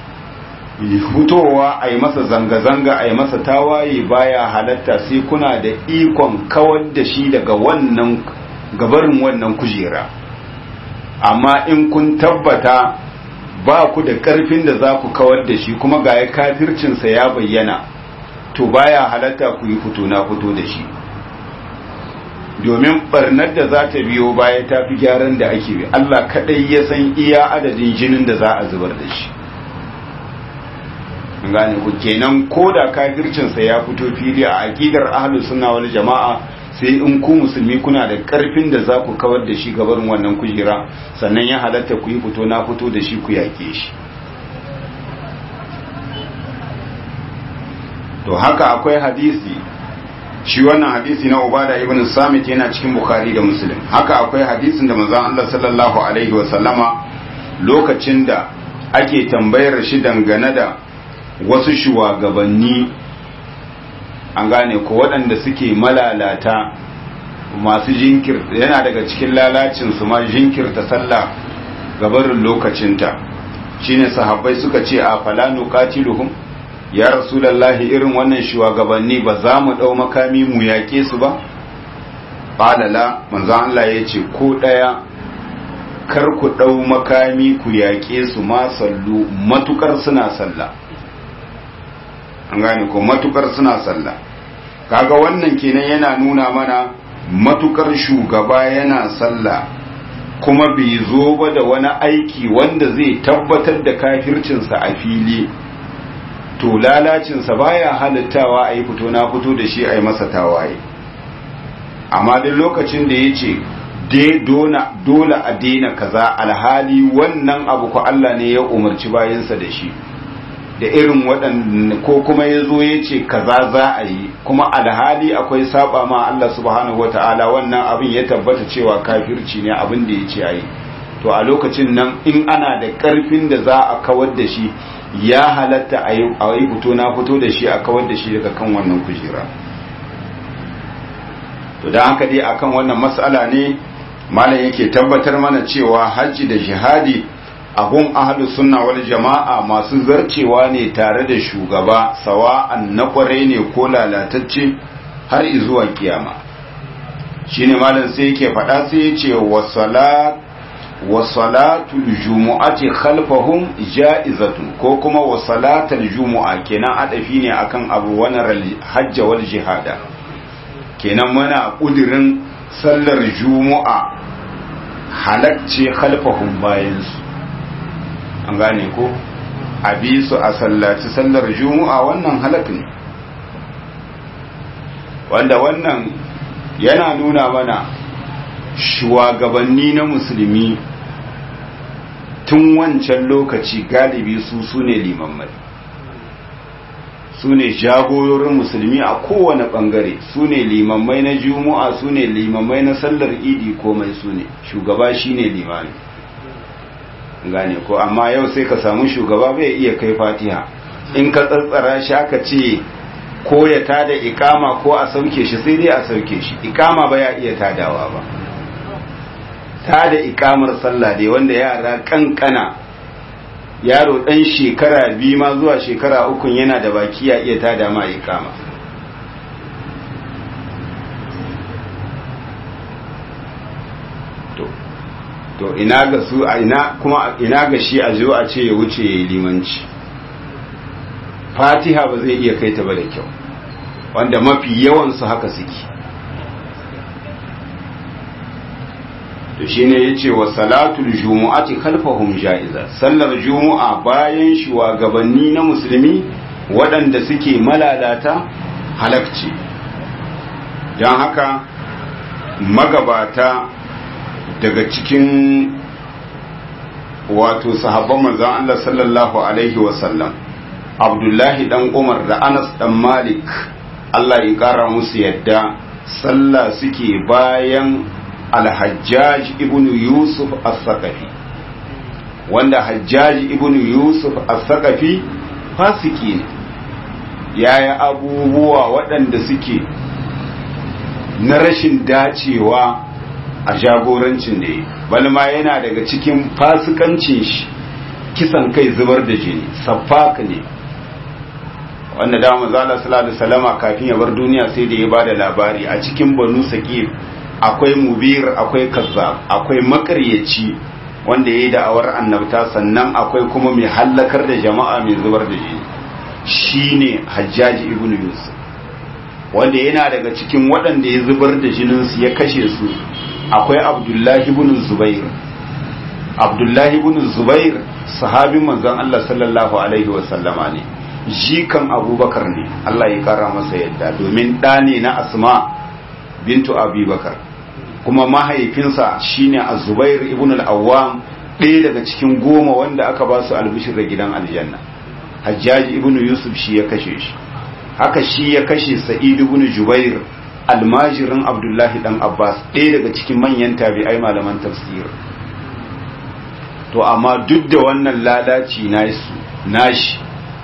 fitowa a yi masa zanga-zanga a yi masa tawaye baya halatta sai kuna da ikon kawar da shi daga wannan gabarin wannan kujera amma in kun tabbata ba ku da ƙarfin da za ku kawar da shi kuma ga ya kafircinsa ya bayyana to baya halatta ku yi fito na fito da shi domin barnar da za ta biyo baya ta fi gyaran da ake bi Allah kaɗai ya san iya adadin jinin da za a zubar da shi gane ku kenan ko da kafircinsa ya fito fili a aqidar ahlus sunna wal jama'a sai in ku musulmi kuna da karfin da za ku kawar da shi gabarin wannan kujera sannan ya halatta ku yi fito na fito da shi ku yake shi to haka akwai hadisi shi wannan hadisi na ubada ibn samit yana cikin bukhari da muslim haka akwai hadisin da manzon Allah sallallahu alaihi wa sallama lokacin da ake tambayar shi dangane da wasu shugabanni an gane ko waɗanda suke malalata masu jinkir yana daga cikin lalacin su ma jinkirta sallah gabarin lokacinta shine sahabbai suka ce a fala nuqatiluhum ya rasulullahi irin wannan shugabanni ba za mu dau makami mu yaƙe su ba qala la manzo Allah yace ko daya kar ku dau makami ku yaƙe su ma sallu matukar suna sallah an gane ko matukar suna sallah kaga wannan kenan yana nuna mana matukar shugaba yana sallah kuma bai zo ba da wani aiki wanda zai tabbatar da kafircinsa a fili to lalacinsa baya halittawa a yi fito na fito da shi a yi masa tawaye amma duk lokacin da ya ce dole a daina kaza alhali wannan abu ko Allah ne ya umarci bayansa da shi da irin waɗanda ko kuma ya zo ya ce kaza za a yi kuma alhali akwai saba ma Allah subhanahu wata'ala wannan abin ya tabbata cewa kafirci ne abin da ya ce a yi to a lokacin nan in ana da ƙarfin da za a kawar da shi ya halatta a yi fito na fito da shi a kawar da shi daga kan wannan kujera to da haka dai akan wannan matsala ne malam yake tabbatar mana cewa hajji da jihadi abun ahlu sunna wal jama'a masu zarcewa ne tare da shugaba sawa'an na kware ne ko lalatacce har zuwa kiyama shine malam sai yake faɗa sai ya ce wa salatul jumu'ati khalfahum ja'izatun ko kuma wa salatul jumu'a kenan adafi ne akan abu wannan hajja wal jihada kenan muna kudirin sallar jumu'a halacce khalfahum bayansu an gane ko a bi su a sallaci sallar juma'a wannan halak ne wanda wannan yana nuna mana shugabanni na musulmi tun wancan lokaci galibi su su ne limammai su ne jagororin musulmi a kowane bangare su ne limammai na juma'a su ne limammai na sallar idi komai su ne shugaba shi ne limami gane ko amma yau sai ka samu shugaba bai iya kai fatiha in ka tsatsara shi aka ce ko ya tada ikama ko a sauke shi sai dai a sauke shi ikama ba ya iya tadawa ba tada ikamar sallah dai wanda yara kankana yaro dan shekara biyu ma zuwa shekara ukun yana da baki ya iya tada ma ikama to ina ga su a ina kuma ina ga shi a zo a ce ya wuce ya yi limanci fatiha ba zai iya kai ta ba da kyau wanda mafi yawan su haka suke to shine yace wa salatul jumu'ati khalfahum ja'iza sallar jumu'a bayan shugabanni na musulmi waɗanda suke malalata halakci don haka magabata daga cikin wato sahabban manzon Allah sallallahu alaihi wasallam Abdullahi dan Umar da Anas dan Malik Allah ya kara musu yadda sallah suke bayan Al-Hajjaj ibn Yusuf As-Saqafi wanda Hajjaj ibn Yusuf As-Saqafi fasiki ne yaya abubuwa waɗanda suke na rashin dacewa a jagorancin da yi balma yana daga cikin fasikancin shi kisan kai zubar da jini safaka ne wanda da manzala sallallahu alaihi wasallama kafin ya bar duniya sai da ya bada labari a cikin banu saqif akwai mubir akwai kazzab akwai makaryaci wanda yayi da'awar annabta sannan akwai kuma mai hallakar da jama'a mai zubar da jini shine hajjaji ibnu yusuf wanda yana daga cikin waɗanda ya zubar da jininsu ya kashe su akwai abdullahi ibn zubair abdullahi ibn zubair sahabin manzon Allah sallallahu alaihi wa sallama ne jikan abubakar ne Allah ya kara masa yadda domin ɗa ne na asma bintu abubakar kuma mahaifinsa shine az-zubair ibn al-awwam ɗaya daga cikin goma wanda aka ba su albishir da gidan aljanna hajjaji ibn yusuf shi ya kashe shi haka shi ya kashe sa'id ibn jubair almajirin abdullahi dan abbas ɗaya daga cikin manyan tabi'ai malaman tafsir to amma duk da wannan lalaci nashi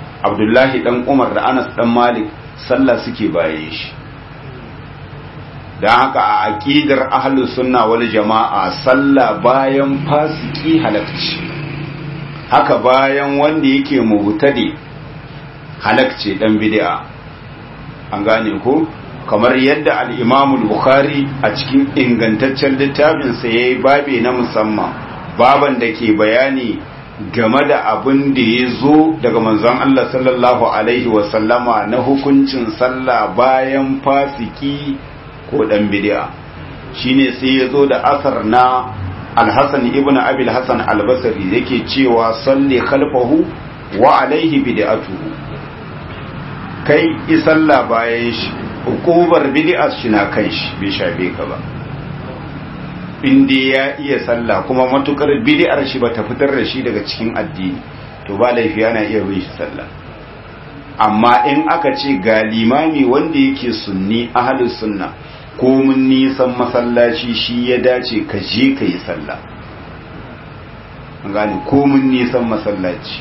abdullahi dan umar da anas dan malik sallah suke baye shi don haka a aƙidar ahlus sunna wal jama'a sallah bayan fasiki halakci haka bayan wanda yake mubtadi halakce dan bid'a an gane ko kamar yadda al-Imam bukhari a cikin ingantaccen littafin sa yayi babe na musamman baban da ke bayani game da abin da ya zo daga manzon Allah sallallahu alaihi wasallama na hukuncin sallah bayan fasiki ko dan bid'a shine sai ya zo da asar na al-Hasan ibn Abi al-Hasan al-Basri yake cewa salli khalfahu wa alaihi bid'atuhu kai isalla bayan shi hukubar bid'a shi na kan shi bai shafe ka ba inda ya iya sallah kuma matukar bid'ar shi bata fitar da shi daga cikin addini to ba laifi yana iya bin shi sallah amma in aka ce ga limami wanda yake sunni ahlus sunna ko mun nisan masallaci shi ya dace ka je ka yi sallah gani ko mun nisan masallaci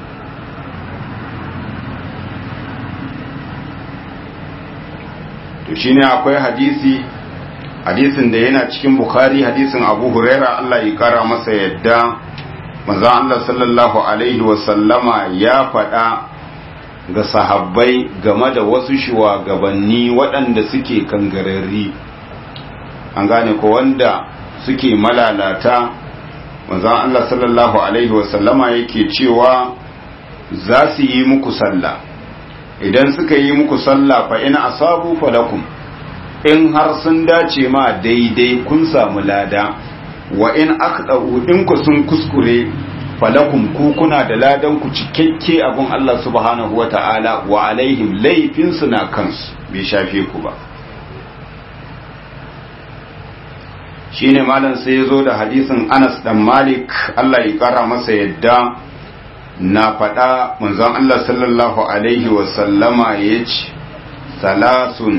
to shine akwai hadisi hadisin da yana cikin bukhari hadisin abu huraira Allah ya kara masa yadda manzo Allah sallallahu alaihi wasallama ya faɗa ga sahabbai game da wasu shugabanni waɗanda suke kangararri an gane ko wanda suke malalata manzo Allah sallallahu alaihi wasallama yake cewa za su yi muku sallah idan suka yi muku sallah fa in asabu falakum in har sun dace ma daidai kun samu lada wa in akhdau in ku sun kuskure falakum ku kuna da ladan ku cikakke abun Allah subhanahu wata'ala wa alaihim laifin su na kansu bai shafe ku ba shine malam sai yazo da hadisin Anas dan Malik Allah ya kara masa yadda na faɗa manzon Allah sallallahu alaihi wa sallama yace salasun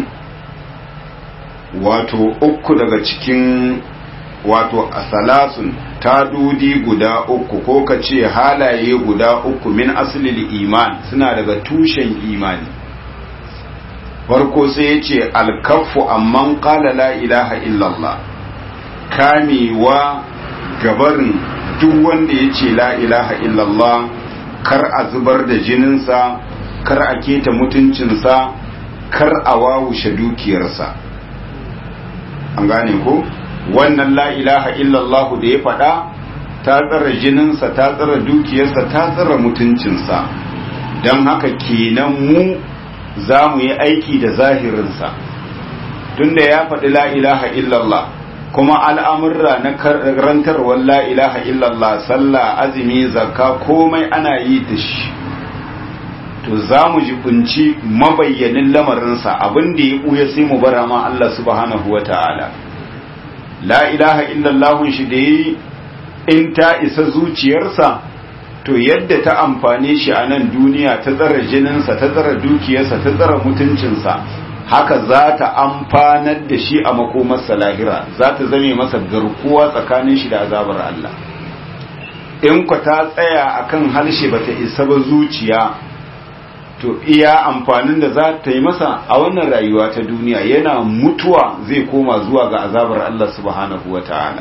wato uku daga cikin wato asalasun tadudi guda uku ko ka ce halaye guda uku min asalil iman suna daga tushen imani farko sai ya ce alkafu amman qala la ilaha illallah kamewa gabarin duk wanda ya ce la ilaha illallah kar a zubar da jininsa kar a keta mutuncinsa kar a wawushe dukiyarsa an gane ko wannan la ilaha illallah da ya faɗa ta tsara jininsa ta tsara dukiyarsa ta tsara mutuncinsa don haka kenan mu za mu yi aiki da zahirinsa tunda ya faɗi la ilaha illallah kuma al'amurra na karantarwar la ilaha illallah sallah azumi zakka komai ana yi da shi to za mu jibinci mabayyanin lamarinsa abin da ya ɓuya sai mu bara ma Allah subhanahu wa ta'ala la ilaha illallahun shi da yi in ta isa zuciyarsa to yadda ta amfane shi a nan duniya ta tsara jininsa ta tsara dukiyarsa ta tsara mutuncinsa haka za ta amfanar da shi a makomarsa lahira za ta zame masa garkuwa tsakanin shi da azabar Allah in ku ta tsaya akan harshe bata isa ba zuciya to iya amfanin da za ta yi masa a wannan rayuwa ta duniya yana mutuwa zai koma zuwa ga azabar Allah subhanahu wa ta'ala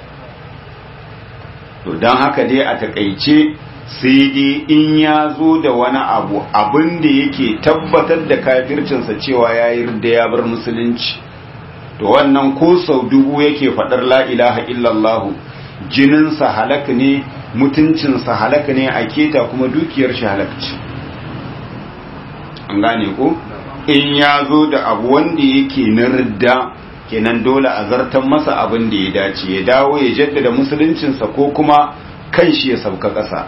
to don haka dai a takaice sai dai in ya zo da wani abu abin da yake tabbatar da kafircinsa cewa ya yi da ya bar musulunci to wannan ko sau dubu yake faɗar la ilaha illallahu jininsa halak ne mutuncinsa halak ne a keta kuma dukiyar shi halak ce an gane ko in ya zo da abu wanda yake na ridda kenan dole a zartan masa abin da ya dace ya dawo ya jaddada musuluncinsa ko kuma kan shi ya sauka ƙasa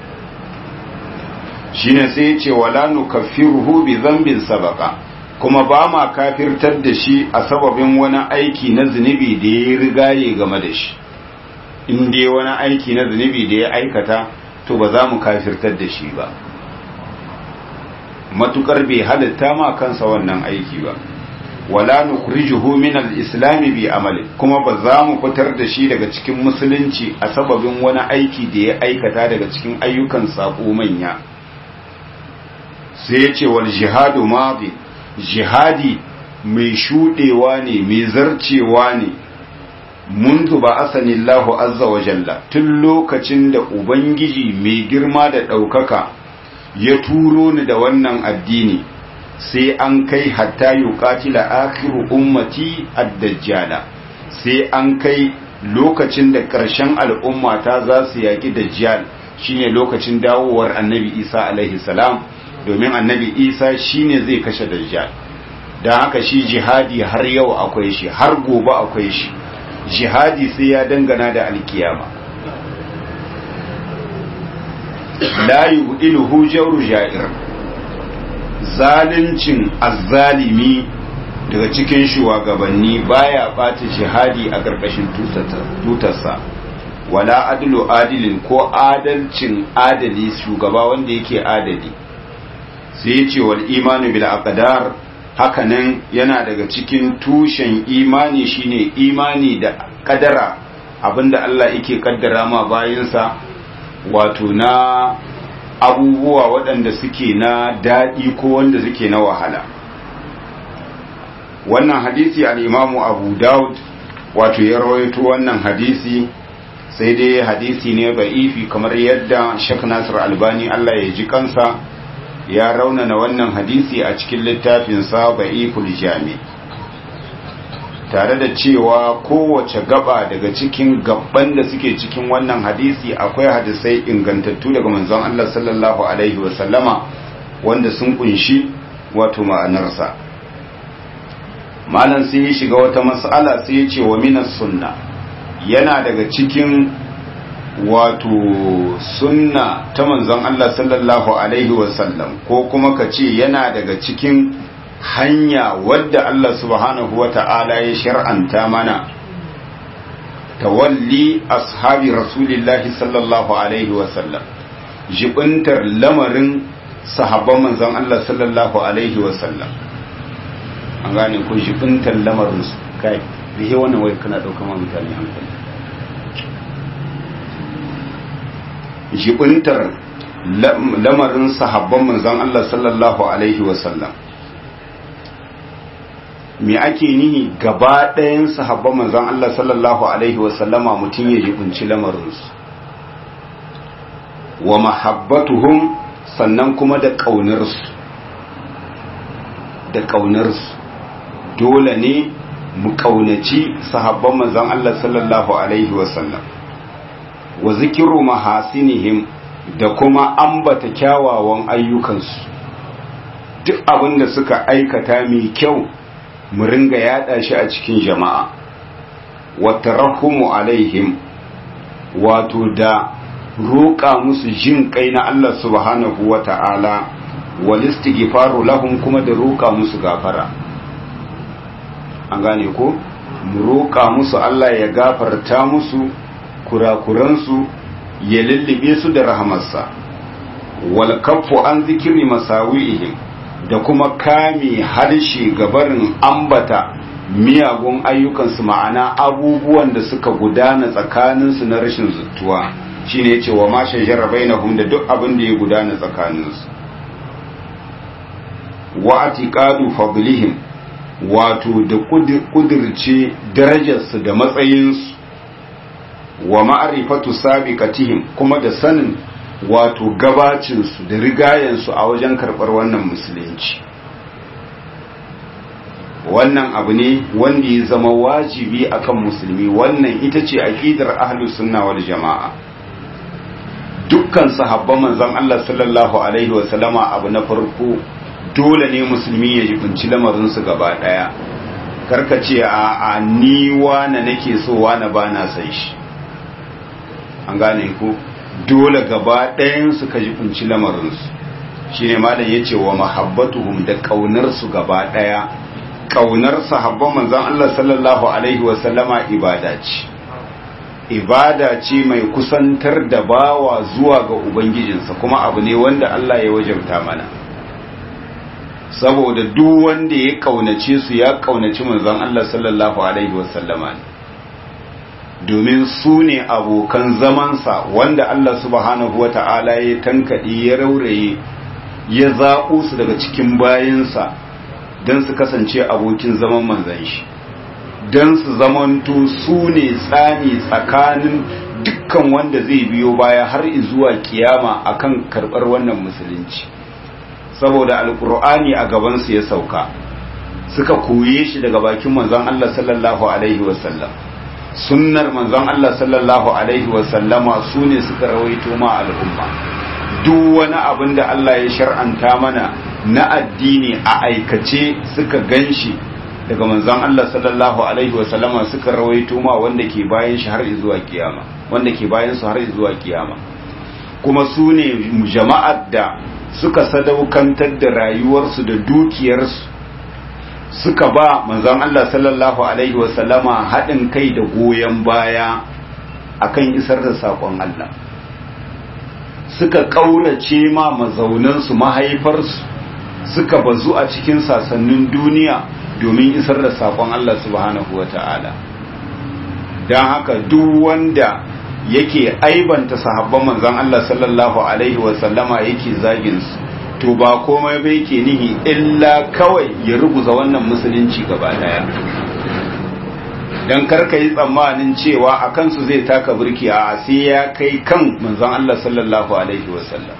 shine sai ya ce wala nukaffiruhu bi zambin sabaka kuma ba ma kafirtar da shi a sababin wani aiki na zunubi da ya rigaye game da shi in dai wani aiki na zunubi da ya aikata to ba za mu kafirtar da shi ba matukar bai halitta ma kansa wannan aiki ba wala nukhrijuhu min al-islam bi amali kuma ba za mu fitar da shi daga cikin musulunci a sababin wani aiki da ya aikata daga cikin ayyukan sako manya sai ya ce wal jihadu madi jihadi mai shudewa ne mai zarcewa ne mundu ba asanillahu azza wa jalla tun lokacin da ubangiji mai girma da ɗaukaka ya turo ni da wannan addini sai an kai hatta yuqatila akhiru ummati ad-dajjala sai an kai lokacin da ƙarshen al'ummata za su yaƙi dajjal shine lokacin dawowar annabi isa alaihi salam domin annabi isa shine zai kashe dajjal don haka shi jihadi har yau akwai shi har gobe akwai shi jihadi sai ya dangana da alkiyama la yubdiluhu jawru ja'ir zalincin azzalimi daga cikin shugabanni baya bata jihadi a ƙarƙashin tutarsa wala adlu adilin ko adalcin adali shugaba wanda yake adali sai ya ce wal imanu bil aqdar hakanan yana daga cikin tushen imani shine imani da kadara abinda Allah yake kaddara ma bayinsa wato na abubuwa waɗanda suke na daɗi ko wanda suke na wahala wannan hadisi al-imamu abu daud wato ya rawaito wannan hadisi sai dai hadisi ne ba'ifi kamar yadda shek nasir albani Allah ya ji kansa ya raunana wannan hadisi a cikin littafinsa ba'iful jami tare da cewa kowace gaba daga cikin gabban da suke cikin wannan hadisi akwai hadisai ingantattu daga manzon Allah sallallahu alaihi wasallama wanda sun kunshi wato ma'anarsa malam sai ya shiga wata mas'ala sai ya ce wa minas sunna yana daga cikin wato sunna ta manzon Allah sallallahu alaihi wasallam ko kuma ka ce yana daga cikin hanya wadda Allah subhanahu wa ta'ala ya shar'anta mana tawalli ashabi rasulillahi sallallahu alaihi wasallam jibintar lamarin sahabban manzon Allah sallallahu alaihi wasallam an gane ko jibintar lamarin su kai rihe wannan wai kana ɗaukar ma mutane hankali jibintar lamarin sahabban manzon Allah sallallahu alaihi wasallam me ake nihi gaba ɗayan sahabban manzon Allah sallallahu alaihi wasallama mutum ya jibinci lamarinsu wa mahabbatuhum sannan kuma da ƙaunarsu da ƙaunarsu dole ne mu ƙaunaci sahabban manzon Allah sallallahu alaihi wasallam wa zikiru mahasinihim da kuma ambata kyawawan ayyukansu duk abin da suka aikata mai kyau mu ringa yada shi a cikin jama'a wa tarahumu alaihim wato da roƙa musu jin kai na Allah subhanahu wa ta'ala wal istighfaru lahum kuma da roƙa musu gafara an gane ko mu roƙa musu Allah ya gafarta musu kurakuransu ya lullube su da rahamarsa wal kaffu an zikiri masawi'ihim da kuma kame harshe gabarin ambata miyagun ayyukansu ma'ana abubuwan da suka gudana tsakaninsu na rashin zuttuwa shine yace wa ma shajara bainahum da duk abin da ya gudana tsakaninsu wa atiqadu fadlihim wato da kudirce darajarsu da matsayinsu wa ma'rifatu sabiqatihim kuma da sanin wato gabacinsu da rigayensu a wajen karɓar wannan musulunci wannan abu ne wanda ya zama wajibi akan musulmi wannan ita ce aqidar ahlus sunna wal jama'a dukkan sahabban manzon Allah sallallahu alaihi wa sallama abu na farko dole ne musulmi ya jibinci lamarin su gaba daya karka ce a a ni wana nake so wana bana san shi an gane ku dole gaba ɗayansu ka ji kunci lamarinsu shi ne malam ya ce wa mahabbatuhum da ƙaunarsu gaba ɗaya ƙaunar sahabban manzan Allah sallallahu Alaihi wasallama ibada ce ibada ce mai kusantar da bawa zuwa ga Ubangijinsa kuma abu ne wanda Allah ya wajabta mana saboda duk wanda ya ƙaunace su ya ƙaunaci manzan Allah sallallahu Alaihi wasallama ne domin su ne abokan zamansa wanda Allah subhanahu wata'ala ya tankaɗe ya rauraye ya zaɓo su daga cikin bayansa don su kasance abokin zaman manzan shi don su zamanto su ne tsani tsakanin dukkan wanda zai biyo baya har zuwa kiyama akan karɓar wannan musulunci saboda alkur'ani a gabansu ya sauka suka koye shi daga bakin manzon Allah sallallahu alaihi wasallam sunnar manzon Allah sallallahu alaihi wasallama su ne suka rawaito ma al'umma duk wani abin da Allah ya shar'anta mana na addini a aikace suka ganshi daga manzon Allah sallallahu alaihi wasallama suka rawaito ma wanda ke bayan shi har zuwa kiyama wanda ke bayan su har zuwa kiyama kuma su ne jama'ar da suka sadaukantar da rayuwarsu da dukiyarsu suka ba manzon Allah sallallahu alaihi wasallama haɗin kai da goyon baya akan isar da saƙon Allah suka ƙaurace ma mazaunansu mahaifarsu suka bazu a cikin sasannin duniya domin isar da saƙon Allah subhanahu wa ta'ala don haka duk wanda yake aibanta sahabban manzon Allah sallallahu alaihi wasallama yake zaginsu to ba komai bai ke nihi illa kawai ya ruguza wannan musulunci gaba daya don karka yi tsammanin cewa a kansu zai taka birki a sai ya kai kan manzon Allah sallallahu alaihi wasallam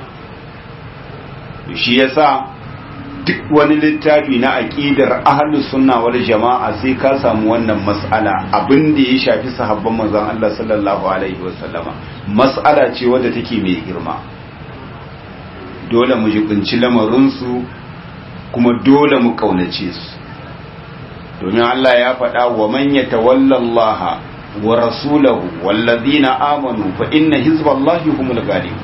shi yasa duk wani littafi na aqidar ahlus sunna wal jama'a sai ka samu wannan mas'ala abin da ya shafi sahabban manzon Allah sallallahu alaihi wasallama mas'ala ce wadda take mai girma dole mu jibinci lamarinsu kuma dole mu kaunace su domin Allah ya faɗa wa man yatawalla Allah wa rasulahu wallazina amanu fa inna hizballahi humul ghalibun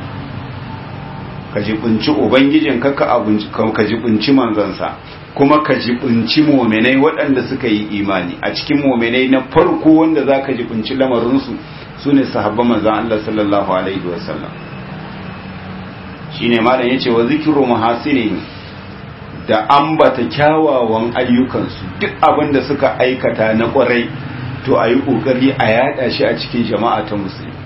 ka jibinci ubangijin ka ka jibinci manzansa kuma ka jibinci mu'minai waɗanda suka yi imani a cikin mu'minai na farko wanda zaka jibinci lamarinsu sune sahabban manzon Allah sallallahu alaihi wasallam shine malam yace wa zikru muhasinin da ambata kyawawan ayyukansu duk abin da suka aikata na kwarai to a yi ƙoƙari a yada shi a cikin jama'a ta musulmi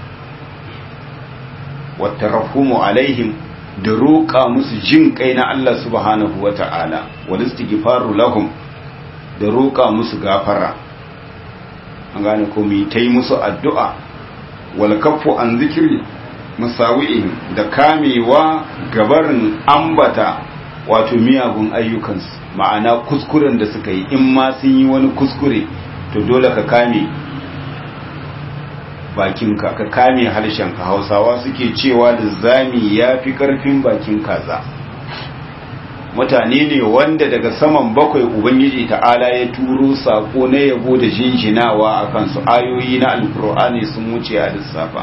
wata rahumu alaihim da roƙa musu jin kai na Allah subhanahu wa ta'ala wani istighfaru lahum da roƙa musu gafara an gane ko mu ta yi musu addu'a wal kaffu an zikiri musawi'ihim da kamewa gabarin ambata wato miyagun ayyukansu ma'ana kuskuren da suka yi in ma sun yi wani kuskure to dole ka kame bakinka ka kame harshenka hausawa suke cewa da zami ya fi karfin bakin kaza mutane ne wanda daga saman bakwai ubangiji ta'ala ya turo sako na yabo da jinjinawa a kansu ayoyi na alkur'ani sun wuce a lissafa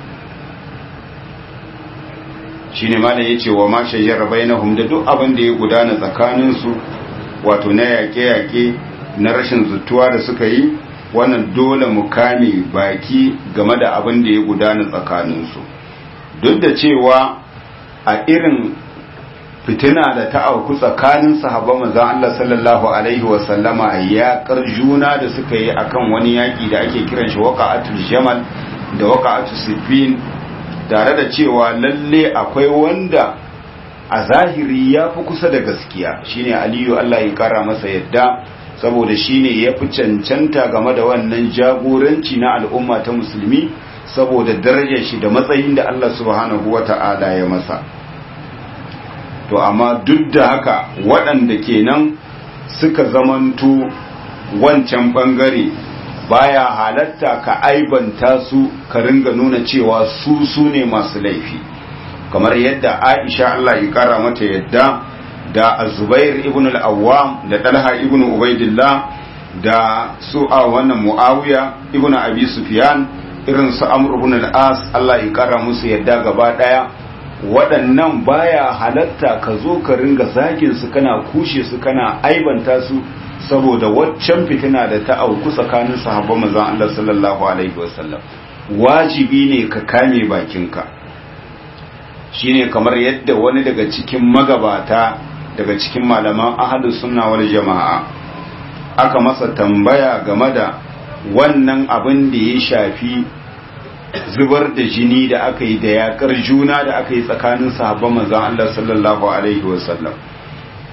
shi ne malam ya ce wa ma shajara bainahum da duk abin da ya gudana tsakaninsu wato na yaƙe-yaƙe na rashin zutuwa da suka yi wannan dole mu kame baki game da abin da ya gudana tsakaninsu duk da cewa a irin fitina da ta auku tsakanin sahabban manzon Allah sallallahu alaihi wa sallama ya juna da suka yi akan wani yaƙi da ake kiran shi waqa'atul jamal da waqa'atul siffin tare da cewa lalle akwai wanda a zahiri ya fi kusa da gaskiya shine aliyu Allah ya kara masa yadda saboda shine ya fi cancanta game da wannan jagoranci na al'umma ta musulmi saboda darajar shi da matsayin da Allah subhanahu wata'ala ya masa to amma duk da haka waɗanda kenan suka zamanto wancan ɓangare baya halatta ka aibanta su ka ringa nuna cewa su su ne masu laifi kamar yadda aisha Allah ya kara mata yadda da azubair ibn al-awwam da talha ibn ubaidillah da su a wannan muawiya ibn abi sufyan irin su amr ibn al-as Allah ya kara musu yadda gaba daya waɗannan baya halatta ka zo ka ringa zagin su kana kushe su kana aibanta su saboda waccan fitina da ta auku tsakanin sahabban manzon Allah sallallahu alaihi wasallam wajibi ne ka kame bakinka shine kamar yadda wani daga cikin magabata daga cikin malaman ahlus sunna wal jama'a aka masa tambaya game da wannan abin da ya shafi zubar da jini da aka yi da yakar juna da aka yi tsakanin sahabban manzon Allah sallallahu alaihi wasallam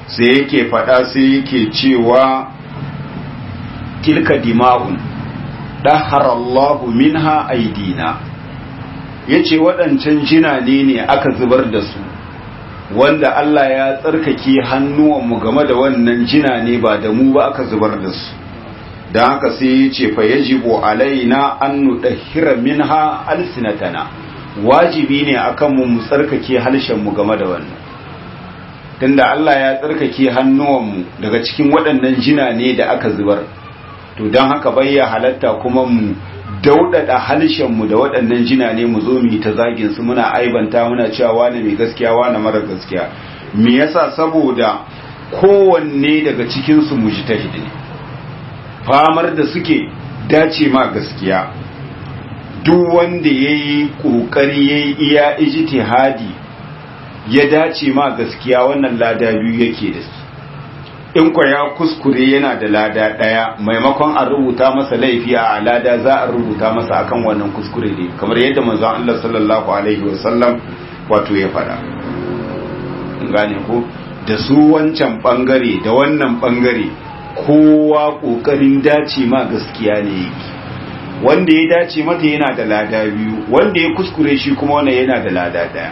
sai yake faɗa sai yake cewa tilka dima'un ɗaharallahu minha aidina ya ce waɗancan jinane ne aka zubar da su wanda Allah ya tsarkake hannuwanmu game da wannan jinane ba da mu ba aka zubar da su don haka sai ya ce fa yajibu alaina an nudahhira minha alsinatana wajibi ne akan mu mu tsarkake harshen mu game da wannan tunda Allah ya tsarkake hannuwanmu daga cikin waɗannan jina ne da aka zubar to don haka bayya halatta kuma mu daudada harshen mu da waɗannan jina ne mu zo mu yi ta zagin su muna aibanta muna cewa wani mai gaskiya wani mara gaskiya me yasa saboda kowanne daga cikin su mujtahid ne famar da suke dace ma gaskiya duk wanda ya yi ƙoƙari ya yi iya ijtihadi ya dace ma gaskiya wannan lada biyu yake da su in kwa ya kuskure yana da lada ɗaya maimakon a rubuta masa laifi a lada za a rubuta masa akan wannan kuskure ne kamar yadda manzon Allah sallallahu alaihi wasallam wato ya faɗa gane ko da su wancan bangare da wannan bangare kowa ƙoƙarin dace ma gaskiya ne yake wanda ya dace mata yana da lada biyu wanda ya kuskure shi kuma wannan yana da lada daya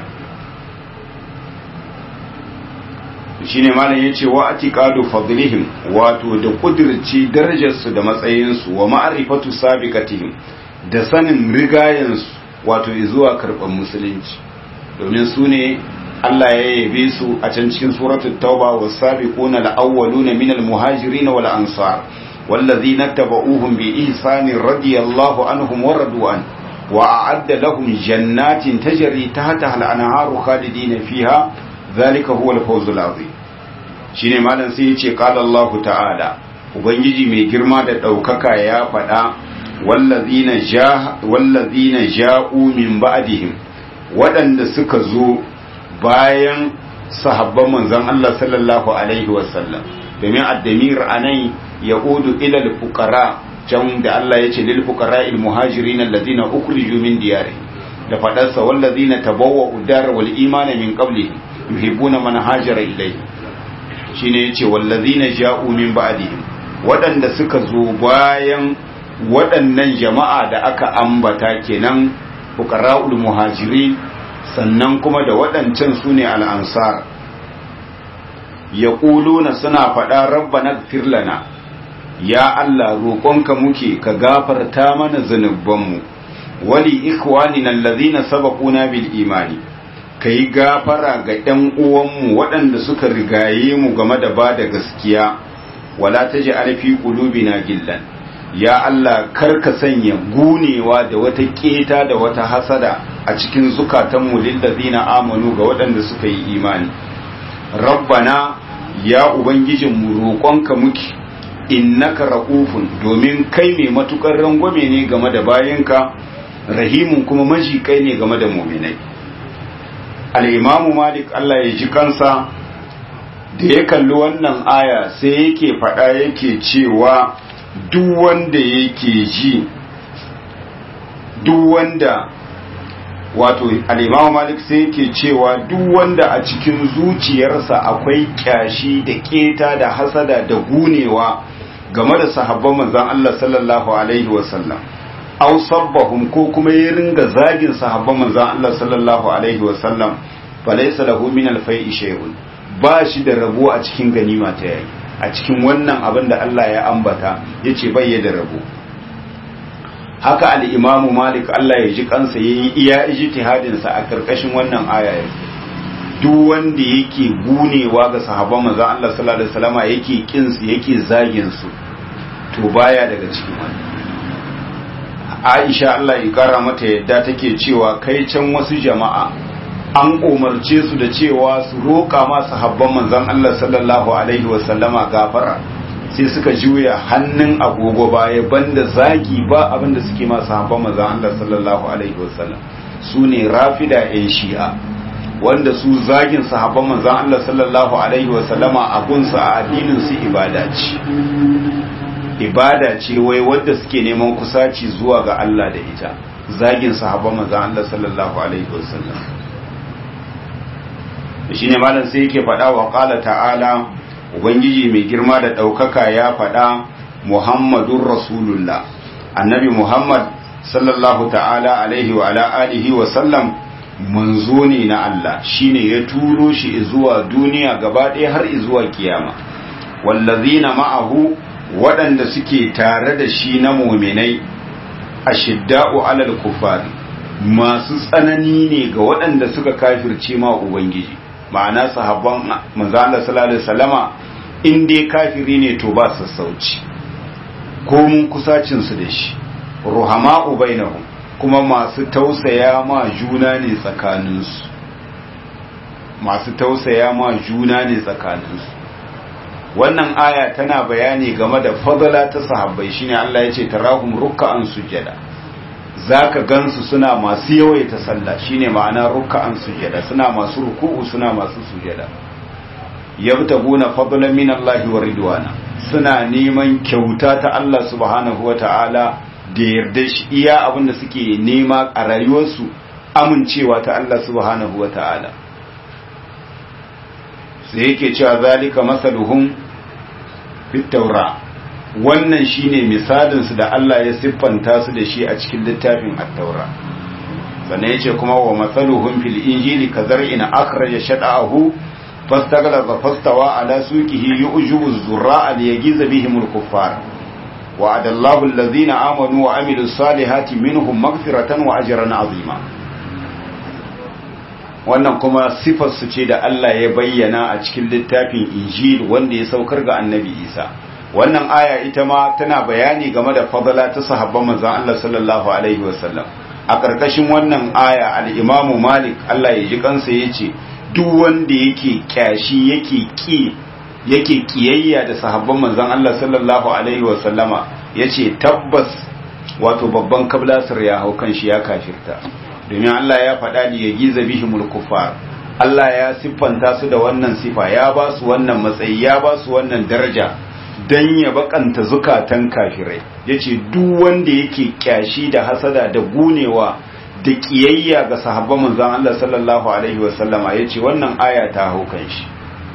shine malam yace wa atiqadu fadlihim wato da kudirci darajarsu da matsayinsu wa ma'rifatu sabiqatihim da sanin rigayensu wato zuwa karban musulunci domin su ne Allah ya yabe su a can cikin suratul tauba was-sabiquna al-awwaluna minal muhajirin wal ansar والذين اتبعوهم بإحسان رضي الله عنهم ورضوا عنه وأعد لهم جنات تجري تحتها الأنهار خالدين فيها ذلك هو الفوز العظيم shine malam sai yace qala Allah ta'ala ubangiji mai girma da daukaka ya faɗa wallazina ja wallazina ja'u min ba'dihim waɗanda suka zo bayan sahabban manzon Allah sallallahu alaihi wasallam domin addamir anan يعود إلى الفقراء can da Allah ya ce lil fuqara al muhajirin alladhina ukhriju min diyarihim da fadarsa walladhina tabawwa'u dar wal imana min qablihim yuhibbuna man hajara ilayhi shine yace walladhina ja'u min ba'dihim waɗanda suka zo bayan waɗannan jama'a da aka ambata kenan fuqara'ul muhajirin sannan kuma da waɗancan sune al ansar yaquluna suna faɗa rabbana ighfir lana ya Allah roƙonka muke ka gafarta mana zunubanmu wali ikhwanina allazina sabaquna bil imani kai gafara ga ɗan uwanmu waɗanda suka rigaye mu game da ba da gaskiya wala taj'al fi qulubina gillan ya Allah kar ka sanya gunewa da wata keta da wata hasada a cikin zukatanmu lil ladina amanu ga waɗanda suka yi imani rabbana ya ubangijinmu roƙonka muke innaka ra'ufun domin kai mai matukar rangwame ne game da bayanka rahimun kuma majikai ne game da muminai al-imamu malik Allah ya ji kansa da ya kalli wannan aya sai yake faɗa yake cewa duk wanda yake ji duk wanda wato al-imamu malik sai yake cewa duk wanda a cikin zuciyarsa akwai kyashi da keta da hasada da gunewa game da sahabban manzon Allah sallallahu alaihi wasallam aw sabbahum ko kuma ya ringa zagin sahabban manzon Allah sallallahu alaihi wasallam falaysa lahu min al-fai'i shay'un ba shi da rabo a cikin ganima ta yayi a cikin wannan abin da Allah ya ambata yace bai da rabo haka al-Imam Malik Allah ya ji kansa yayi iya ijtihadin sa a karkashin wannan aya duk wanda yake gunewa ga sahabban manzon Allah sallallahu alaihi wasallama yake kin su yake zagin su to baya daga cikin wani Aisha Allah ya kara mata yadda take cewa kai can wasu jama'a an umarce su da cewa su roƙa ma sahabban manzon Allah sallallahu alaihi wasallama gafara sai suka juya hannun agogo baya banda zagi ba abinda suke ma sahabban manzon Allah sallallahu alaihi wasallam su ne rafida yan shi'a wanda su zagin sahabban manzon Allah sallallahu alaihi wasallama a gunsa a addinin su ibada ce ibada ce wai wadda suke neman kusaci zuwa ga Allah da ita zagin sahabban manzon Allah sallallahu alaihi wasallam shine malam sai yake faɗa wa qala ta'ala ubangiji mai girma da ɗaukaka ya faɗa muhammadun rasulullah annabi muhammad sallallahu ta'ala alaihi wa ala alihi wa sallam manzo ne na Allah shine ya turo shi zuwa duniya gaba ɗaya har zuwa kiyama wallazina ma'ahu waɗanda suke tare da shi na muminai ashidda'u alal kufari masu tsanani ne ga waɗanda suka kafirce ma ubangiji ma'ana sahabban manzo Allah sallallahu alaihi wasallama in dai kafiri ne to ba sassauci ko mun kusacin su da shi ruhama'u bainahum kuma masu tausaya ma juna ne tsakaninsu masu tausaya ma juna ne tsakaninsu wannan aya tana bayani game da fadala ta sahabbai shine Allah ya ce tarahum ruk'an sujada zaka gansu suna masu yawaita sallah shine ma'ana ruk'an sujada suna masu ruku'u suna masu sujada yabtaguna fadlan min Allah wa ridwana suna neman kyauta ta Allah subhanahu wata'ala da yarda shi iya abinda suke nema a rayuwarsu amincewa ta Allah subhanahu wata'ala sai yake cewa zalika masaluhum fit taura wannan shine misalin su da Allah ya siffanta su da shi a cikin littafin at-taura sannan yace kuma wa masaluhum fil injili kazar'in akhraja shad'ahu fastaghlaba fastawa ala suqihi yu'jibu az-zurra'a liyagiza bihim al-kuffar وعد الله الذين آمنوا وعملوا الصالحات منهم مغفرة وأجرا عظيما wannan kuma sifarsu ce da Allah ya bayyana a cikin littafin Injil wanda ya saukar ga Annabi Isa wannan aya ita ma tana bayani game da fadala ta sahabban manzon Allah sallallahu alaihi wasallam a karkashin wannan aya al-Imam Malik Allah ya ji kansa yace duk wanda yake kyashi yake ki yake kiyayya da sahabban manzon Allah sallallahu alaihi wasallama yace tabbas wato babban kablasir ya hau kan shi ya kafirta domin Allah ya faɗa ni ya giza bihimul kuffar Allah ya siffanta su da wannan sifa ya ba su wannan matsayi ya ba su wannan daraja dan ya bakanta zukatan kafirai yace duk wanda yake kyashi da hasada da gunewa da kiyayya ga sahabban manzon Allah sallallahu alaihi wasallama yace wannan aya ta hau kan shi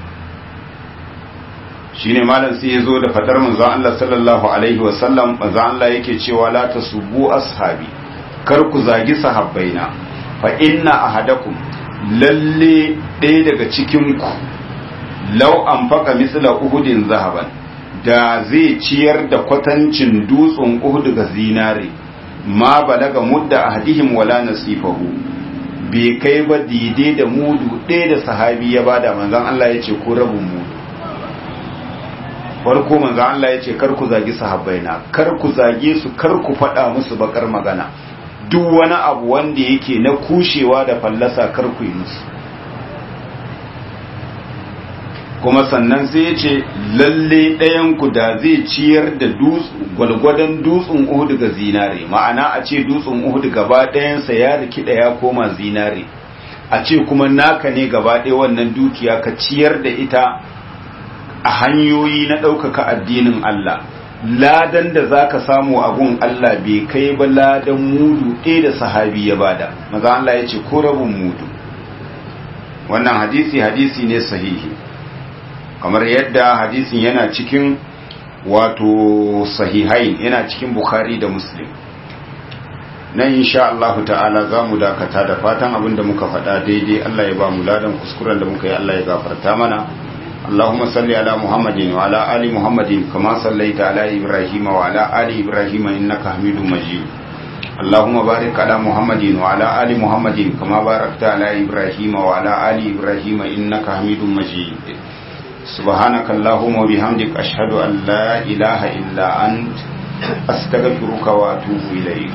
shine malam sai yazo da fadar manzon Allah sallallahu alaihi wasallam manzon Allah yake cewa la tasubbu ashabi kar ku zagi sahabbaina fa inna ahadakum lalle ɗaya daga cikin ku law anfaqa misla uhudin zahaban da zai ciyar da kwatancin dutsen uhud ga zinare ma balaga mudda ahdihim wala nasifahu bai kai ba daidai da mudu ɗaya da sahabi ya bada manzon Allah ya ce ko rabin mudu farko manzo Allah ya ce kar ku zagi sahabbaina kar ku zage su kar ku faɗa musu bakar magana duk wani abu wanda yake na kushewa da fallasa kar ku yi musu kuma sannan sai ya ce lalle ɗayan ku da zai ciyar da gwalgwadon dutsen Uhud ga zinare ma'ana a ce dutsen Uhud gaba ɗayansa ya rikida ya koma zinare a ce kuma naka ne gaba ɗaya wannan dukiya ka ciyar da ita a hanyoyi na ɗaukaka addinin Allah ladan da za ka samu abun Allah bai kai ba ladan mudu ɗaya da sahabi ya bada maza Allah ya ce ko rabin mudu wannan hadisi hadisi ne sahihi kamar yadda hadisin yana cikin wato sahihain yana cikin bukhari da muslim nan insha Allah ta'ala za mu dakata da fatan abin da muka faɗa daidai Allah ya ba mu ladan kuskuren da muka yi Allah ya gafarta mana اللهم صل على محمد وعلى آل محمد كما صليت على إبراهيم وعلى آل إبراهيم إنك حميد مجيد اللهم بارك على محمد وعلى آل محمد كما باركت على إبراهيم وعلى آل إبراهيم إنك حميد مجيد سبحانك اللهم وبحمدك أشهد أن لا إله إلا أنت أستغفرك وأتوب إليك